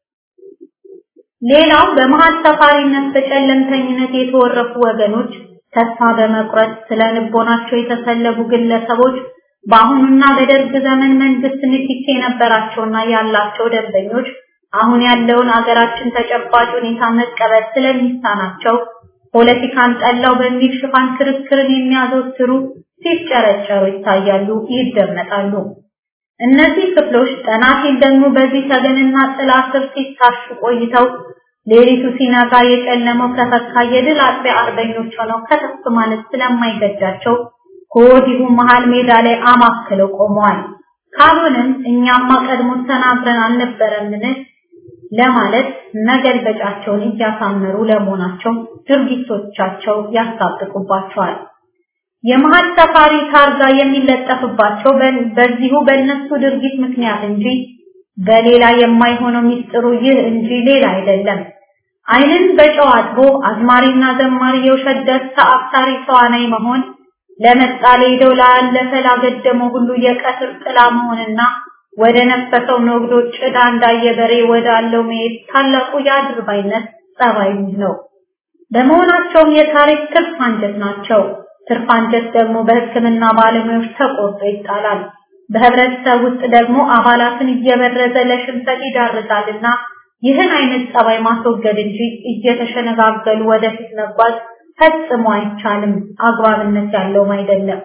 Speaker 5: ሌላው በመሀል ሰፋሪነት በጨለምተኝነት የተወረፉ ወገኖች ተስፋ በመቁረጥ ስለ ልቦናቸው የተሰለቡ ግለሰቦች በአሁኑና በደርግ ዘመን መንግስት ንክኪ የነበራቸውና ያላቸው ደንበኞች አሁን ያለውን አገራችን ተጨባጭ ሁኔታ መቀበል ስለሚሳናቸው ፖለቲካን ጠላው በሚል ሽፋን ክርክርን የሚያዘወትሩ ሲጨረጨሩ ይታያሉ፣ ይደመጣሉ። እነዚህ ክፍሎች ጠና ሲል ደግሞ በዚህ ተገንና ጥላ ስር ሲታሹ ቆይተው ሌሊቱ ሲነጋ የጨለመው ከፈካ የድል አጥቢያ አርበኞች ሆነው ከተፍ ማለት ስለማይገጃቸው ከወዲሁ መሃል ሜዳ ላይ አማክለው ቆመዋል። ካልሆነም እኛማ ቀድሞ ተናግረን አልነበረምን ለማለት መገልበጫቸውን እያሳመሩ ለመሆናቸው ድርጊቶቻቸው ያስታጥቁባቸዋል። የመሀል ሰፋሪ ታርጋ የሚለጠፍባቸው በዚሁ በእነሱ ድርጊት ምክንያት እንጂ በሌላ የማይሆነው ሚስጥሩ ይህ እንጂ ሌላ አይደለም። ዓይንን በጨው አጥቦ አዝማሪና ዘማሪ የውሸት ደስታ አፍታሪ ተዋናይ መሆን ለመጣ ሄደው ላለፈ ላገደመው ሁሉ የቀትር ጥላ መሆንና ወደ ነፈሰው ነግዶ ጭዳ እንዳየ በሬ ወዳለው መሄድ ታላቁ የአድርባይነት ጸባይ ነው። በመሆናቸውም የታሪክ ትርፍ አንጀት ናቸው። ትርፍ አንጀት ደግሞ በሕክምና ባለሙያዎች ተቆርጦ ይጣላል። በህብረተሰብ ውስጥ ደግሞ አባላትን እየበረዘ ለሽንፈት ይዳርጋልና ይህን አይነት ጸባይ ማስወገድ እንጂ እየተሸነጋገሉ ወደፊት መጓዝ ፈጽሞ አይቻልም፣ አግባብነት ያለውም አይደለም።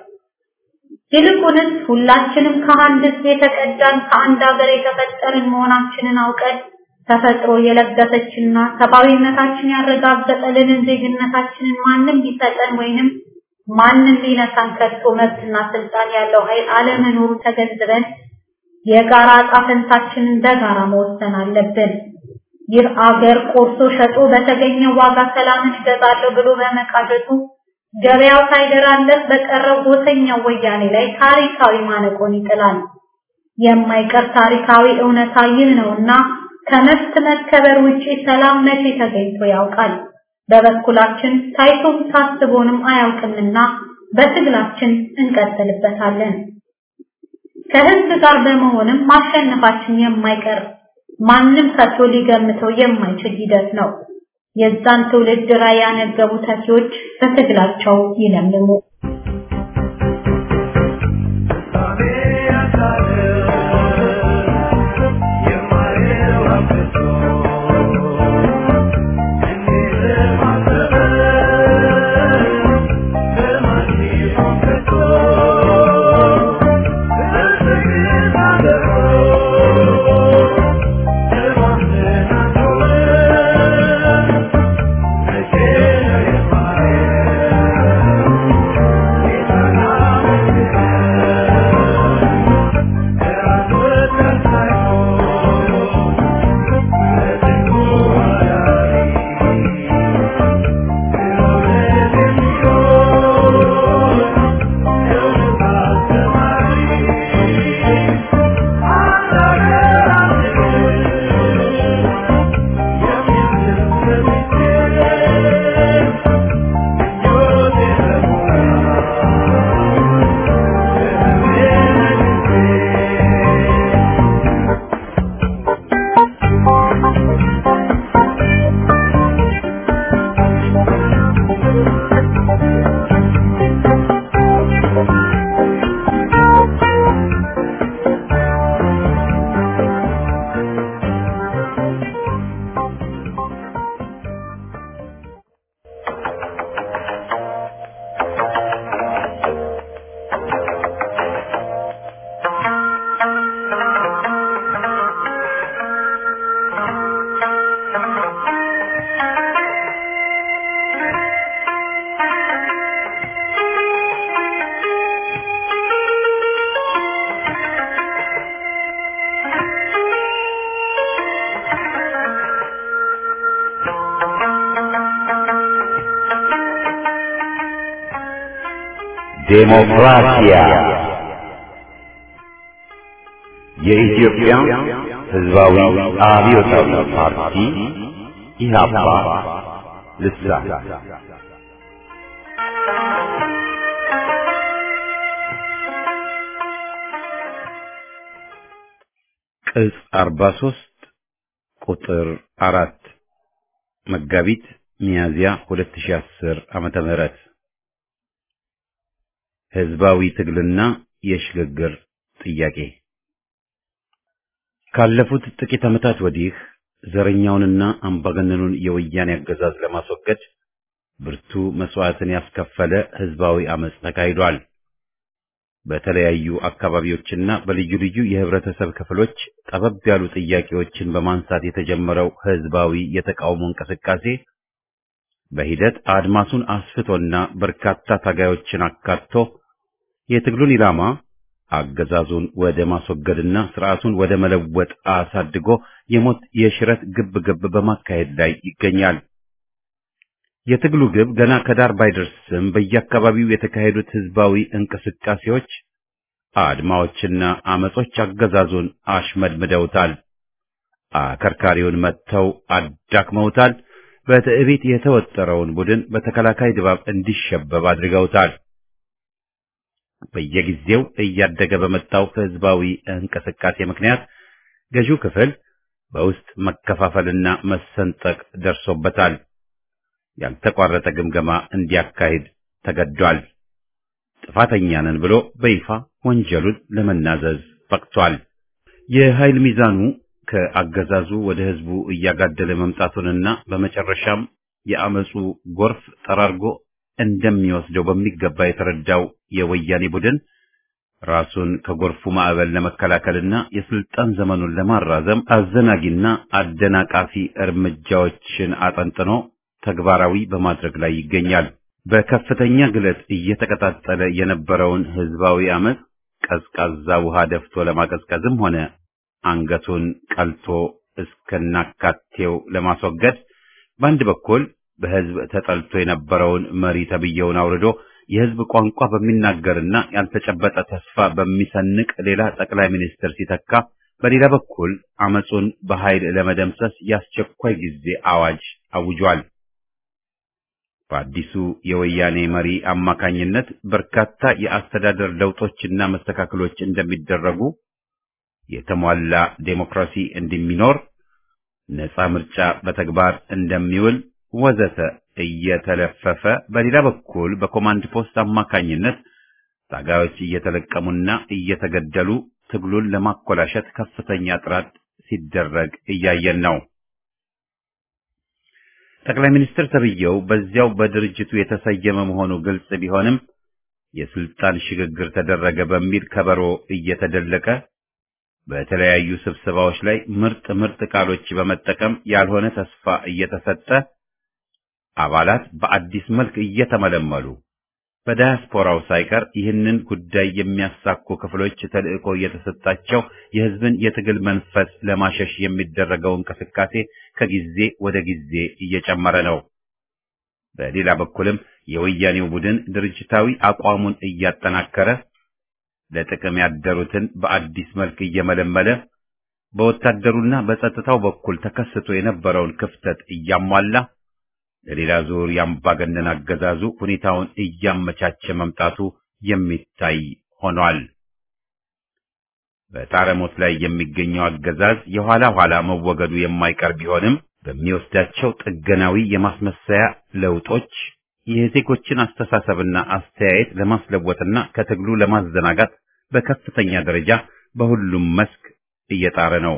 Speaker 5: ይልቁንስ ሁላችንም ከአንድ ሕዝብ የተቀዳን ከአንድ ሀገር የተፈጠርን መሆናችንን አውቀን ተፈጥሮ የለገሰችና ሰብአዊነታችን ያረጋገጠልንን ዜግነታችንን ማንም ሊሰጠን ወይንም ማንም ሊነሳን ከቶ መብትና ስልጣን ያለው ኃይል አለመኖሩ ተገንዝበን የጋራ ዕጣ ፈንታችንን በጋራ መወሰን አለብን። ይህ አገር ቆርሶ ሸጦ በተገኘው ዋጋ ሰላምን እገዛለሁ ብሎ በመቃዠቱ ገበያው ሳይደራለት በቀረው ጎሰኛው ወያኔ ላይ ታሪካዊ ማነቆን ይጥላል። የማይቀር ታሪካዊ እውነታ ይህ ነውና ከመብት መከበር ውጪ ሰላም መቼ ተገኝቶ ያውቃል? በበኩላችን ታይቶም ታስቦንም አያውቅምና በትግላችን እንቀጥልበታለን። ከህዝብ ጋር በመሆንም ማሸነፋችን የማይቀር ማንም ከቶ ሊገምተው የማይችል ሂደት ነው። የዛን ትውልድ ራዕይ ያነገቡ ተኪዎች በትግላቸው ይለምልሙ።
Speaker 4: Yeah.
Speaker 2: ዴሞክራሲያ የኢትዮጵያ ሕዝባዊ አብዮታዊ ፓርቲ ኢህአፓ ልሳን ቅጽ 43 ቁጥር አራት መጋቢት ሚያዝያ 2010 ዓመተ ምህረት ህዝባዊ ትግልና የሽግግር ጥያቄ ካለፉት ጥቂት ዓመታት ወዲህ ዘረኛውንና አምባገነኑን የወያኔ አገዛዝ ለማስወገድ ብርቱ መስዋዕትን ያስከፈለ ህዝባዊ አመጽ ተካሂዷል። በተለያዩ አካባቢዎችና በልዩ ልዩ የህብረተሰብ ክፍሎች ጠበብ ያሉ ጥያቄዎችን በማንሳት የተጀመረው ህዝባዊ የተቃውሞ እንቅስቃሴ በሂደት አድማሱን አስፍቶና በርካታ ታጋዮችን አካቶ የትግሉን ኢላማ አገዛዙን ወደ ማስወገድና ስርዓቱን ወደ መለወጥ አሳድጎ የሞት የሽረት ግብ ግብ በማካሄድ ላይ ይገኛል። የትግሉ ግብ ገና ከዳር ባይደርስም በየአካባቢው የተካሄዱት ህዝባዊ እንቅስቃሴዎች፣ አድማዎችና አመጾች አገዛዙን አሽመድምደውታል። አከርካሪውን መጥተው አዳክመውታል። በትዕቢት የተወጠረውን ቡድን በተከላካይ ድባብ እንዲሸበብ አድርገውታል። በየጊዜው እያደገ በመጣው ህዝባዊ እንቅስቃሴ ምክንያት ገዢው ክፍል በውስጥ መከፋፈልና መሰንጠቅ ደርሶበታል። ያልተቋረጠ ግምገማ እንዲያካሂድ ተገዷል። ጥፋተኛ ነን ብሎ በይፋ ወንጀሉን ለመናዘዝ በቅቷል። የኃይል ሚዛኑ ከአገዛዙ ወደ ህዝቡ እያጋደለ መምጣቱንና በመጨረሻም የአመፁ ጎርፍ ጠራርጎ እንደሚወስደው በሚገባ የተረዳው የወያኔ ቡድን ራሱን ከጎርፉ ማዕበል ለመከላከልና የስልጣን ዘመኑን ለማራዘም አዘናጊና አደናቃፊ እርምጃዎችን አጠንጥኖ ተግባራዊ በማድረግ ላይ ይገኛል። በከፍተኛ ግለት እየተቀጣጠለ የነበረውን ህዝባዊ አመፅ ቀዝቃዛ ውሃ ደፍቶ ለማቀዝቀዝም ሆነ አንገቱን ቀልቶ እስከናካቴው ለማስወገድ በአንድ በኩል በህዝብ ተጠልቶ የነበረውን መሪ ተብየውን አውርዶ የህዝብ ቋንቋ በሚናገርና ያልተጨበጠ ተስፋ በሚሰንቅ ሌላ ጠቅላይ ሚኒስትር ሲተካ፣ በሌላ በኩል አመፁን በኃይል ለመደምሰስ የአስቸኳይ ጊዜ አዋጅ አውጇል። በአዲሱ የወያኔ መሪ አማካኝነት በርካታ የአስተዳደር ለውጦችና መስተካከሎች እንደሚደረጉ፣ የተሟላ ዴሞክራሲ እንደሚኖር፣ ነፃ ምርጫ በተግባር እንደሚውል ወዘተ እየተለፈፈ በሌላ በኩል በኮማንድ ፖስት አማካኝነት ታጋዮች እየተለቀሙና እየተገደሉ ትግሉን ለማኮላሸት ከፍተኛ ጥረት ሲደረግ እያየን ነው። ጠቅላይ ሚኒስትር ተብዬው በዚያው በድርጅቱ የተሰየመ መሆኑ ግልጽ ቢሆንም የስልጣን ሽግግር ተደረገ በሚል ከበሮ እየተደለቀ በተለያዩ ስብሰባዎች ላይ ምርጥ ምርጥ ቃሎች በመጠቀም ያልሆነ ተስፋ እየተሰጠ አባላት በአዲስ መልክ እየተመለመሉ በዳያስፖራው ሳይቀር ይህንን ጉዳይ የሚያሳኩ ክፍሎች ተልዕኮ እየተሰጣቸው የሕዝብን የትግል መንፈስ ለማሸሽ የሚደረገው እንቅስቃሴ ከጊዜ ወደ ጊዜ እየጨመረ ነው። በሌላ በኩልም የወያኔው ቡድን ድርጅታዊ አቋሙን እያጠናከረ ለጥቅም ያደሩትን በአዲስ መልክ እየመለመለ በወታደሩና በጸጥታው በኩል ተከስቶ የነበረውን ክፍተት እያሟላ ለሌላ ዙር የአምባገነን አገዛዙ ሁኔታውን እያመቻቸ መምጣቱ የሚታይ ሆኗል። በጣረሞት ላይ የሚገኘው አገዛዝ የኋላ ኋላ መወገዱ የማይቀር ቢሆንም በሚወስዳቸው ጥገናዊ የማስመሰያ ለውጦች የዜጎችን አስተሳሰብና አስተያየት ለማስለወጥና ከትግሉ ለማዘናጋት በከፍተኛ ደረጃ በሁሉም መስክ እየጣረ ነው።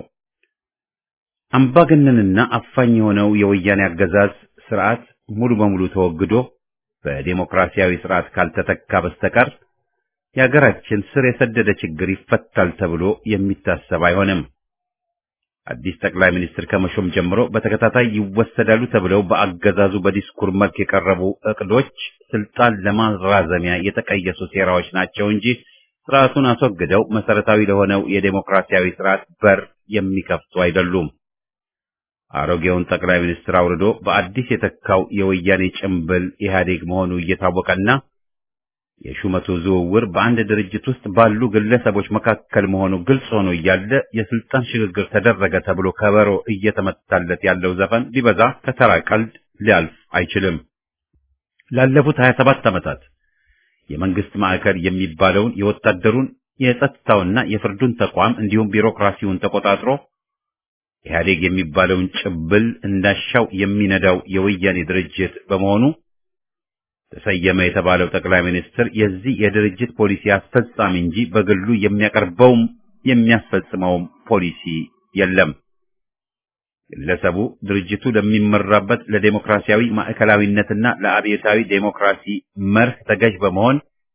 Speaker 2: አምባገነንና አፋኝ የሆነው የወያኔ አገዛዝ ስርዓት ሙሉ በሙሉ ተወግዶ በዴሞክራሲያዊ ስርዓት ካልተተካ በስተቀር የሀገራችን ስር የሰደደ ችግር ይፈታል ተብሎ የሚታሰብ አይሆንም። አዲስ ጠቅላይ ሚኒስትር ከመሾም ጀምሮ በተከታታይ ይወሰዳሉ ተብለው በአገዛዙ በዲስኩር መልክ የቀረቡ እቅዶች ስልጣን ለማራዘሚያ የተቀየሱ ሴራዎች ናቸው እንጂ ስርዓቱን አስወግደው መሰረታዊ ለሆነው የዴሞክራሲያዊ ስርዓት በር የሚከፍቱ አይደሉም። አሮጌውን ጠቅላይ ሚኒስትር አውርዶ በአዲስ የተካው የወያኔ ጭምብል ኢህአዴግ መሆኑ እየታወቀና
Speaker 1: የሹመቱ ዝውውር በአንድ ድርጅት ውስጥ ባሉ ግለሰቦች መካከል መሆኑ ግልጽ ሆኖ እያለ የስልጣን ሽግግር ተደረገ ተብሎ ከበሮ እየተመታለት ያለው ዘፈን ሊበዛ ከተራ ቀልድ ሊያልፍ አይችልም። ላለፉት 27 ዓመታት የመንግስት ማዕከል የሚባለውን የወታደሩን የጸጥታውና የፍርዱን ተቋም እንዲሁም ቢሮክራሲውን ተቆጣጥሮ ኢህአዴግ የሚባለውን ጭብል እንዳሻው የሚነዳው የወያኔ ድርጅት በመሆኑ ተሰየመ የተባለው ጠቅላይ ሚኒስትር የዚህ የድርጅት ፖሊሲ አስፈጻሚ እንጂ በግሉ የሚያቀርበውም የሚያስፈጽመውም ፖሊሲ የለም። ግለሰቡ ድርጅቱ ለሚመራበት ለዴሞክራሲያዊ ማዕከላዊነትና ለአብዮታዊ ዴሞክራሲ መርህ ተገዥ በመሆን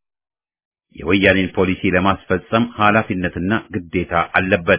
Speaker 1: የወያኔን ፖሊሲ ለማስፈጸም ኃላፊነትና ግዴታ አለበት።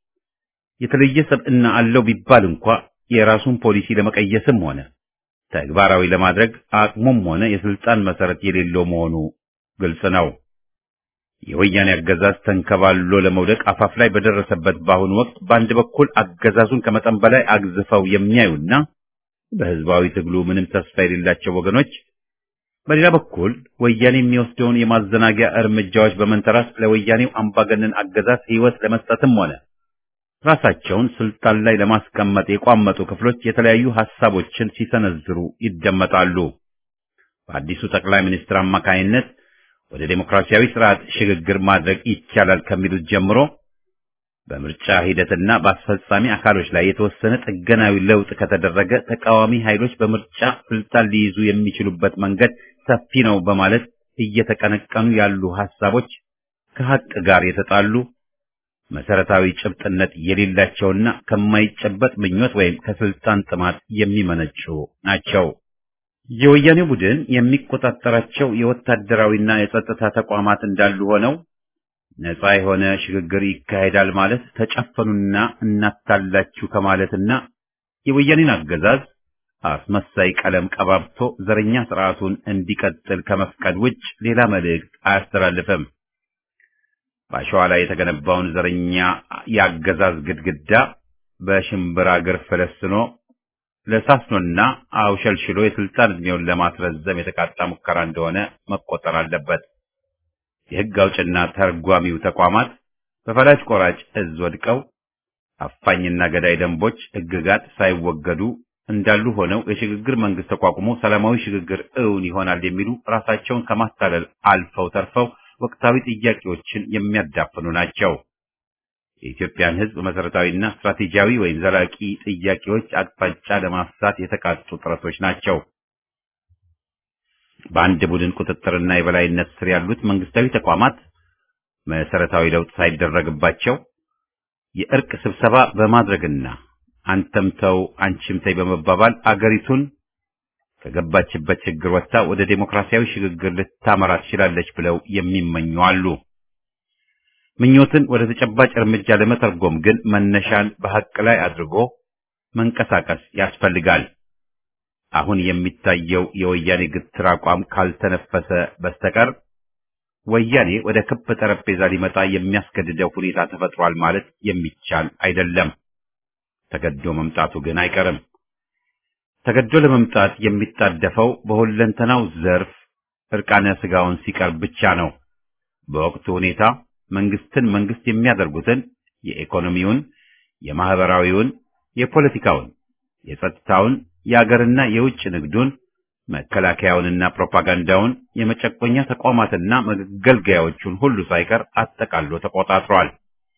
Speaker 1: የተለየ ሰብዕና አለው ቢባል እንኳ የራሱን ፖሊሲ ለመቀየስም ሆነ ተግባራዊ ለማድረግ አቅሙም ሆነ የስልጣን መሰረት የሌለው መሆኑ ግልጽ ነው። የወያኔ አገዛዝ ተንከባሎ ለመውደቅ አፋፍ ላይ በደረሰበት በአሁኑ ወቅት በአንድ በኩል አገዛዙን ከመጠን በላይ አግዝፈው የሚያዩና በህዝባዊ ትግሉ ምንም ተስፋ የሌላቸው ወገኖች፣ በሌላ በኩል ወያኔ የሚወስደውን የማዘናጊያ እርምጃዎች በመንተራስ ለወያኔው አምባገነን አገዛዝ ህይወት ለመስጠትም ሆነ ራሳቸውን ስልጣን ላይ ለማስቀመጥ የቋመጡ ክፍሎች የተለያዩ ሐሳቦችን ሲሰነዝሩ ይደመጣሉ። በአዲሱ ጠቅላይ ሚኒስትር አማካይነት ወደ ዴሞክራሲያዊ ስርዓት ሽግግር ማድረግ ይቻላል ከሚሉት ጀምሮ በምርጫ ሂደትና በአስፈጻሚ አካሎች ላይ የተወሰነ ጥገናዊ ለውጥ ከተደረገ ተቃዋሚ ኃይሎች በምርጫ ስልጣን ሊይዙ የሚችሉበት መንገድ ሰፊ ነው በማለት እየተቀነቀኑ ያሉ ሐሳቦች ከሐቅ ጋር የተጣሉ መሰረታዊ ጭብጥነት የሌላቸውና ከማይጨበጥ ምኞት ወይም ከስልጣን ጥማት የሚመነጩ ናቸው። የወያኔ ቡድን የሚቆጣጠራቸው የወታደራዊና የጸጥታ ተቋማት እንዳሉ ሆነው ነፃ የሆነ ሽግግር ይካሄዳል ማለት ተጨፈኑና እናታላችሁ ከማለትና የወያኔን አገዛዝ አስመሳይ ቀለም ቀባብቶ ዘረኛ ስርዓቱን እንዲቀጥል ከመፍቀድ ውጭ ሌላ መልእክት አያስተላልፍም። በአሸዋ ላይ የተገነባውን ዘረኛ የአገዛዝ ግድግዳ በሽምብራ እግር ፈለስኖ ለሳስኖና አውሸልሽሎ የስልጣን ዕድሜውን ለማስረዘም የተቃጣ ሙከራ እንደሆነ መቆጠር አለበት። የሕግ አውጭና ተርጓሚው ተቋማት በፈላጭ ቆራጭ እዝ ወድቀው አፋኝና ገዳይ ደንቦች፣ ሕግጋት ሳይወገዱ እንዳሉ ሆነው የሽግግር መንግስት ተቋቁሞ ሰላማዊ ሽግግር እውን ይሆናል የሚሉ ራሳቸውን ከማታለል አልፈው ተርፈው ወቅታዊ ጥያቄዎችን የሚያዳፍኑ ናቸው። የኢትዮጵያን ሕዝብ መሰረታዊና ስትራቴጂያዊ ወይም ዘላቂ ጥያቄዎች አቅጣጫ ለማሳት የተቃጡ ጥረቶች ናቸው። በአንድ ቡድን ቁጥጥርና የበላይነት ስር ያሉት መንግስታዊ ተቋማት መሰረታዊ ለውጥ ሳይደረግባቸው የእርቅ ስብሰባ በማድረግና አንተም ተው አንቺም ተይ በመባባል አገሪቱን ከገባችበት ችግር ወጥታ ወደ ዴሞክራሲያዊ ሽግግር ልታመራ ትችላለች ብለው የሚመኙ አሉ። ምኞትን ወደ ተጨባጭ እርምጃ ለመተርጎም ግን መነሻን በሐቅ ላይ አድርጎ መንቀሳቀስ ያስፈልጋል። አሁን የሚታየው የወያኔ ግትር አቋም ካልተነፈሰ በስተቀር ወያኔ ወደ ክብ ጠረጴዛ ሊመጣ የሚያስገድደው ሁኔታ ተፈጥሯል ማለት የሚቻል አይደለም። ተገዶ መምጣቱ ግን አይቀርም። ተገዶ ለመምጣት የሚጣደፈው በሁለንተናው ዘርፍ እርቃነ ስጋውን ሲቀርብ ብቻ ነው። በወቅቱ ሁኔታ መንግስትን መንግስት የሚያደርጉትን የኢኮኖሚውን፣ የማህበራዊውን፣ የፖለቲካውን፣ የጸጥታውን፣ የአገርና የውጭ ንግዱን፣ መከላከያውንና ፕሮፓጋንዳውን፣ የመጨቆኛ ተቋማትና መገልገያዎቹን ሁሉ ሳይቀር አጠቃሎ ተቆጣጥሯል።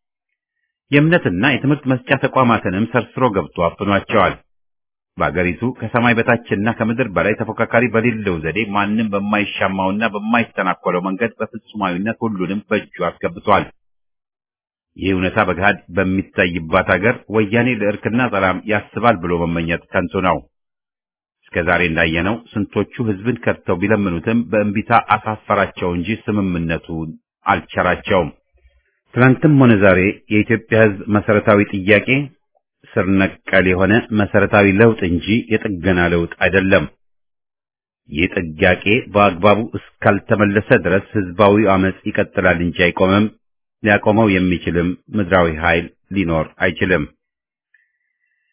Speaker 1: የእምነትና የትምህርት መስጫ ተቋማትንም ሰርስሮ ገብቶ አፍኗቸዋል። በአገሪቱ ከሰማይ በታችና ከምድር በላይ ተፎካካሪ በሌለው ዘዴ ማንም በማይሻማውና በማይተናኮለው መንገድ በፍጹማዊነት ሁሉንም በእጁ አስገብቷል። ይህ እውነታ በገሃድ በሚታይባት ሀገር ወያኔ ለእርክና ሰላም ያስባል ብሎ መመኘት ከንቱ ነው። እስከ ዛሬ እንዳየነው ስንቶቹ ህዝብን ከድተው ቢለምኑትም በእንቢታ አሳፈራቸው እንጂ ስምምነቱን አልቸራቸውም። ትናንትም ሆነ ዛሬ የኢትዮጵያ ህዝብ መሰረታዊ ጥያቄ ስር ነቀል የሆነ መሰረታዊ ለውጥ እንጂ የጥገና ለውጥ አይደለም። ይህ ጥያቄ በአግባቡ እስካልተመለሰ ድረስ ህዝባዊ አመጽ ይቀጥላል እንጂ አይቆምም። ሊያቆመው የሚችልም ምድራዊ ኃይል ሊኖር አይችልም።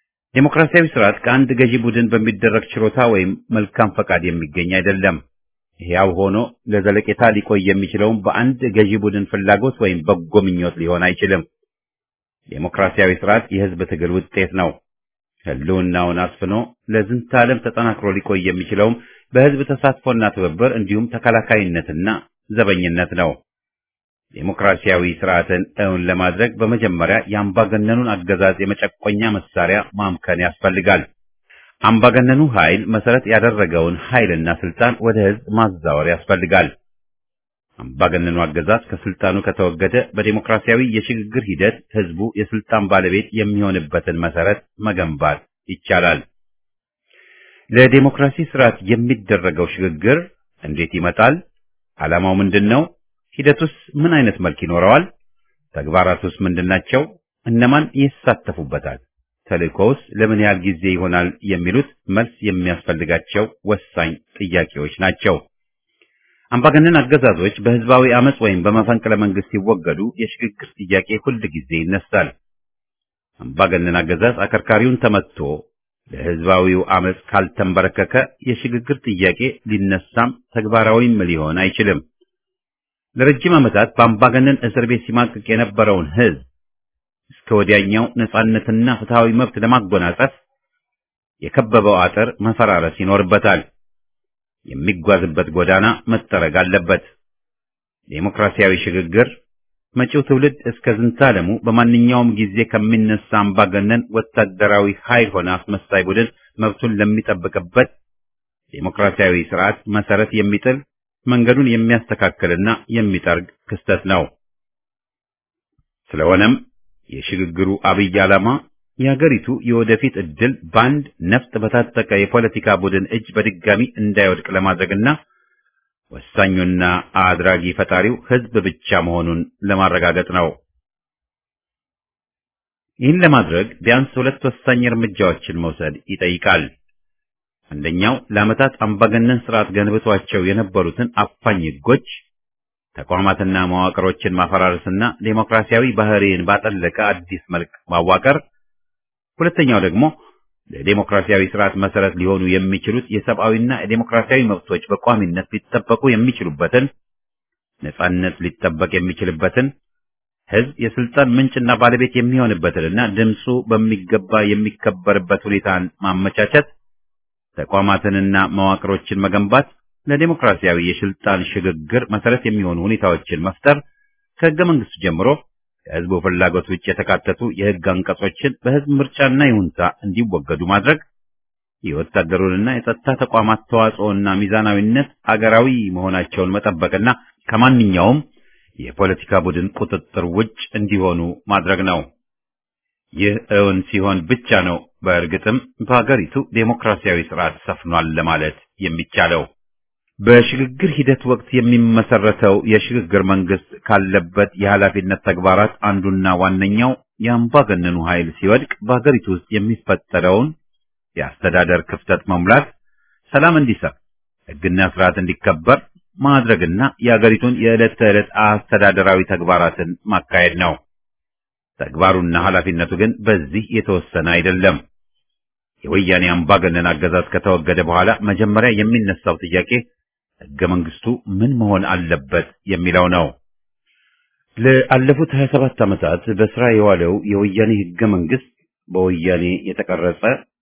Speaker 1: ዴሞክራሲያዊ ስርዓት ከአንድ ገዢ ቡድን በሚደረግ ችሮታ ወይም መልካም ፈቃድ የሚገኝ አይደለም። ሕያው ሆኖ ለዘለቄታ ሊቆይ የሚችለውም በአንድ ገዢ ቡድን ፍላጎት ወይም በጎ ምኞት ሊሆን አይችልም። ዴሞክራሲያዊ ስርዓት የህዝብ ትግል ውጤት ነው። ህልውናውን አስፍኖ ለዝንተ ዓለም ተጠናክሮ ሊቆይ የሚችለውም በህዝብ ተሳትፎና ትብብር እንዲሁም ተከላካይነትና ዘበኝነት ነው። ዴሞክራሲያዊ ስርዓትን እውን ለማድረግ በመጀመሪያ የአምባገነኑን አገዛዝ የመጨቆኛ መሳሪያ ማምከን ያስፈልጋል። አምባገነኑ ኃይል መሰረት ያደረገውን ኃይልና ስልጣን ወደ ህዝብ ማዛወር ያስፈልጋል። አምባገነኑ አገዛዝ ከስልጣኑ ከተወገደ በዴሞክራሲያዊ የሽግግር ሂደት ህዝቡ የስልጣን ባለቤት የሚሆንበትን መሰረት መገንባት ይቻላል። ለዴሞክራሲ ስርዓት የሚደረገው ሽግግር እንዴት ይመጣል? ዓላማው ምንድን ነው? ሂደቱስ ምን አይነት መልክ ይኖረዋል? ተግባራቱስ ምንድናቸው? እነማን ይሳተፉበታል? ተልእኮውስ ለምን ያህል ጊዜ ይሆናል? የሚሉት መልስ የሚያስፈልጋቸው ወሳኝ ጥያቄዎች ናቸው። አምባገነን አገዛዞች በህዝባዊ አመጽ ወይም በመፈንቅለ መንግስት ሲወገዱ የሽግግር ጥያቄ ሁል ጊዜ ይነሳል። አምባገነን አገዛዝ አከርካሪውን ተመትቶ ለህዝባዊው አመጽ ካልተንበረከከ የሽግግር ጥያቄ ሊነሳም ተግባራዊም ሊሆን አይችልም። ለረጅም ዓመታት በአምባገነን እስር ቤት ሲማቅቅ የነበረውን ህዝብ እስከ ወዲያኛው ነጻነትና ፍትሃዊ መብት ለማጎናጸፍ የከበበው አጥር መፈራረስ ይኖርበታል። የሚጓዝበት ጎዳና መጠረግ አለበት። ዴሞክራሲያዊ ሽግግር መጪው ትውልድ እስከ ዝንታለሙ በማንኛውም ጊዜ ከሚነሳ አምባገነን ወታደራዊ ኃይል ሆነ አስመሳይ ቡድን መብቱን ለሚጠብቅበት ዴሞክራሲያዊ ስርዓት መሰረት የሚጥል መንገዱን የሚያስተካክልና የሚጠርግ ክስተት ነው። ስለሆነም የሽግግሩ አብይ ዓላማ የሀገሪቱ የወደፊት ዕድል በአንድ ነፍጥ በታጠቀ የፖለቲካ ቡድን እጅ በድጋሚ እንዳይወድቅ ለማድረግና ወሳኙና አድራጊ ፈጣሪው ህዝብ ብቻ መሆኑን ለማረጋገጥ ነው። ይህን ለማድረግ ቢያንስ ሁለት ወሳኝ እርምጃዎችን መውሰድ ይጠይቃል። አንደኛው ለዓመታት አምባገነን ስርዓት ገንብቷቸው የነበሩትን አፋኝ ህጎች፣ ተቋማትና መዋቅሮችን ማፈራረስና ዴሞክራሲያዊ ባህሪን ባጠለቀ አዲስ መልክ ማዋቀር ሁለተኛው ደግሞ ለዴሞክራሲያዊ ስርዓት መሰረት ሊሆኑ የሚችሉት የሰብአዊና የዴሞክራሲያዊ መብቶች በቋሚነት ሊጠበቁ የሚችሉበትን ነጻነት ሊጠበቅ የሚችልበትን ህዝብ የስልጣን ምንጭና ባለቤት የሚሆንበትንና ድምፁ በሚገባ የሚከበርበት ሁኔታን ማመቻቸት፣ ተቋማትንና መዋቅሮችን መገንባት፣ ለዴሞክራሲያዊ የስልጣን ሽግግር መሰረት የሚሆኑ ሁኔታዎችን መፍጠር ከህገ መንግስቱ ጀምሮ ከህዝቡ ፍላጎት ውጭ የተካተቱ የህግ አንቀጾችን በህዝብ ምርጫና ይሁንታ እንዲወገዱ ማድረግ፣ የወታደሩንና የጸጥታ ተቋማት ተዋጽኦና ሚዛናዊነት አገራዊ መሆናቸውን መጠበቅና ከማንኛውም የፖለቲካ ቡድን ቁጥጥር ውጭ እንዲሆኑ ማድረግ ነው። ይህ እውን ሲሆን ብቻ ነው በእርግጥም በሀገሪቱ ዴሞክራሲያዊ ስርዓት ሰፍኗል ለማለት የሚቻለው። በሽግግር ሂደት ወቅት የሚመሰረተው የሽግግር መንግስት ካለበት የኃላፊነት ተግባራት አንዱና ዋነኛው የአምባገነኑ ኃይል ሲወድቅ በሀገሪቱ ውስጥ የሚፈጠረውን የአስተዳደር ክፍተት መሙላት፣ ሰላም እንዲሰፍ፣ ህግና ስርዓት እንዲከበር ማድረግና የሀገሪቱን የዕለት ተዕለት አስተዳደራዊ ተግባራትን ማካሄድ ነው። ተግባሩና ኃላፊነቱ ግን በዚህ የተወሰነ አይደለም። የወያኔ አምባገነን አገዛዝ ከተወገደ በኋላ መጀመሪያ የሚነሳው ጥያቄ ህገ መንግስቱ ምን መሆን አለበት የሚለው ነው። ለአለፉት 27 ዓመታት በስራ የዋለው የወያኔ ህገ መንግስት በወያኔ የተቀረጸ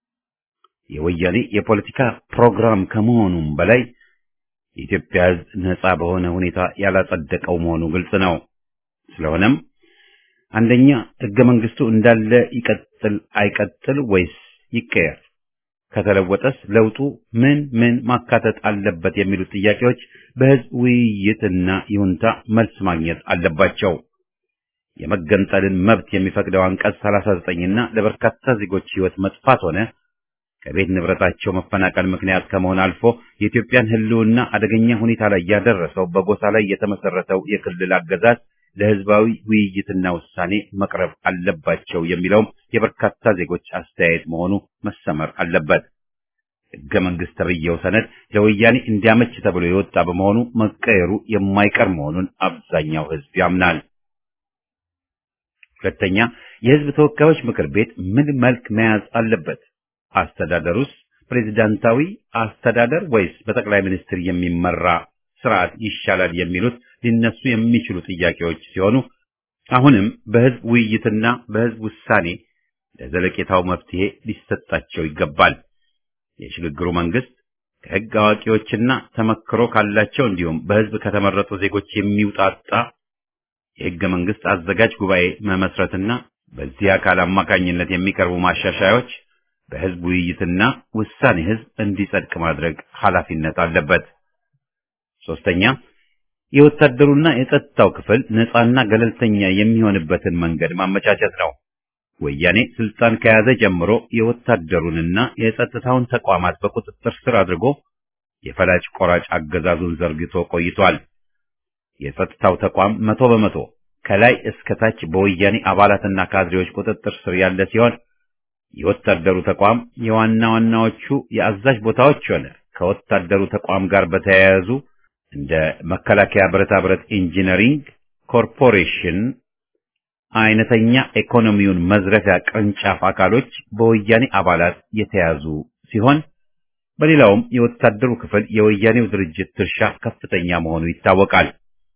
Speaker 1: የወያኔ የፖለቲካ ፕሮግራም ከመሆኑም በላይ የኢትዮጵያ ህዝብ ነጻ በሆነ ሁኔታ ያላጸደቀው መሆኑ ግልጽ ነው። ስለሆነም አንደኛ ህገ መንግስቱ እንዳለ ይቀጥል አይቀጥል ወይስ ይቀየር? ከተለወጠስ ለውጡ ምን ምን ማካተት አለበት የሚሉት ጥያቄዎች በህዝብ ውይይትና ይሁንታ መልስ ማግኘት አለባቸው። የመገንጠልን መብት የሚፈቅደው አንቀጽ 39ና ለበርካታ ዜጎች ህይወት መጥፋት ሆነ ከቤት ንብረታቸው መፈናቀል ምክንያት ከመሆን አልፎ የኢትዮጵያን ህልውና አደገኛ ሁኔታ ላይ ያደረሰው በጎሳ ላይ የተመሰረተው የክልል አገዛዝ ለህዝባዊ ውይይትና ውሳኔ መቅረብ አለባቸው የሚለውም የበርካታ ዜጎች አስተያየት መሆኑ መሰመር አለበት። ህገ መንግስት ተብዬው ሰነድ ለወያኔ እንዲያመች ተብሎ የወጣ በመሆኑ መቀየሩ የማይቀር መሆኑን አብዛኛው ህዝብ ያምናል። ሁለተኛ፣ የህዝብ ተወካዮች ምክር ቤት ምን መልክ መያዝ አለበት? አስተዳደሩስ ፕሬዝዳንታዊ አስተዳደር ወይስ በጠቅላይ ሚኒስትር የሚመራ ስርዓት ይሻላል የሚሉት ሊነሱ የሚችሉ ጥያቄዎች ሲሆኑ አሁንም በህዝብ ውይይትና በህዝብ ውሳኔ ለዘለቄታው መፍትሄ ሊሰጣቸው ይገባል። የሽግግሩ መንግስት ከህግ አዋቂዎችና ተመክሮ ካላቸው እንዲሁም በህዝብ ከተመረጡ ዜጎች የሚውጣጣ የህገ መንግስት አዘጋጅ ጉባኤ መመስረትና በዚህ አካል አማካኝነት የሚቀርቡ ማሻሻያዎች በህዝብ ውይይትና ውሳኔ ህዝብ እንዲጸድቅ ማድረግ ኃላፊነት አለበት። ሶስተኛ የወታደሩና የጸጥታው ክፍል ነፃና ገለልተኛ የሚሆንበትን መንገድ ማመቻቸት ነው። ወያኔ ስልጣን ከያዘ ጀምሮ የወታደሩንና የጸጥታውን ተቋማት በቁጥጥር ስር አድርጎ የፈላጭ ቆራጭ አገዛዙን ዘርግቶ ቆይቷል። የጸጥታው ተቋም መቶ በመቶ ከላይ እስከ ታች በወያኔ አባላትና ካድሬዎች ቁጥጥር ስር ያለ ሲሆን የወታደሩ ተቋም የዋና ዋናዎቹ የአዛዥ ቦታዎች ሆነ ከወታደሩ ተቋም ጋር በተያያዙ እንደ መከላከያ ብረታ ብረት ኢንጂነሪንግ ኮርፖሬሽን አይነተኛ ኢኮኖሚውን መዝረፊያ ቅርንጫፍ አካሎች በወያኔ አባላት የተያዙ ሲሆን በሌላውም የወታደሩ ክፍል የወያኔው ድርጅት ድርሻ ከፍተኛ መሆኑ ይታወቃል።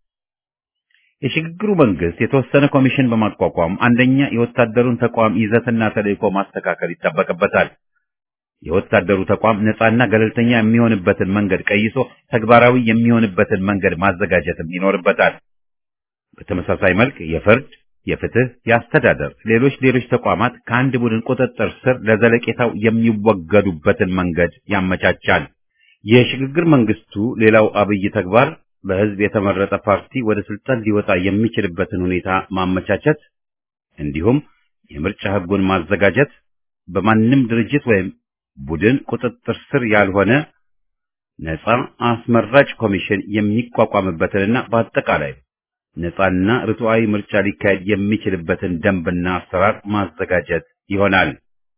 Speaker 1: የሽግግሩ መንግስት የተወሰነ ኮሚሽን በማቋቋም አንደኛ የወታደሩን ተቋም ይዘትና ተልእኮ ማስተካከል ይጠበቅበታል። የወታደሩ ተቋም ነፃና ገለልተኛ የሚሆንበትን መንገድ ቀይሶ ተግባራዊ የሚሆንበትን መንገድ ማዘጋጀትም ይኖርበታል። በተመሳሳይ መልክ የፍርድ፣ የፍትህ፣ የአስተዳደር፣ ሌሎች ሌሎች ተቋማት ከአንድ ቡድን ቁጥጥር ስር ለዘለቄታው የሚወገዱበትን መንገድ ያመቻቻል። የሽግግር መንግስቱ ሌላው አብይ ተግባር በህዝብ የተመረጠ ፓርቲ ወደ ስልጣን ሊወጣ የሚችልበትን ሁኔታ ማመቻቸት እንዲሁም የምርጫ ህጉን ማዘጋጀት በማንም ድርጅት ወይም ቡድን ቁጥጥር ስር ያልሆነ ነፃ አስመራጭ ኮሚሽን የሚቋቋምበትንና በአጠቃላይ ነፃና ርቱዓዊ ምርጫ ሊካሄድ የሚችልበትን ደንብና አሰራር ማዘጋጀት ይሆናል።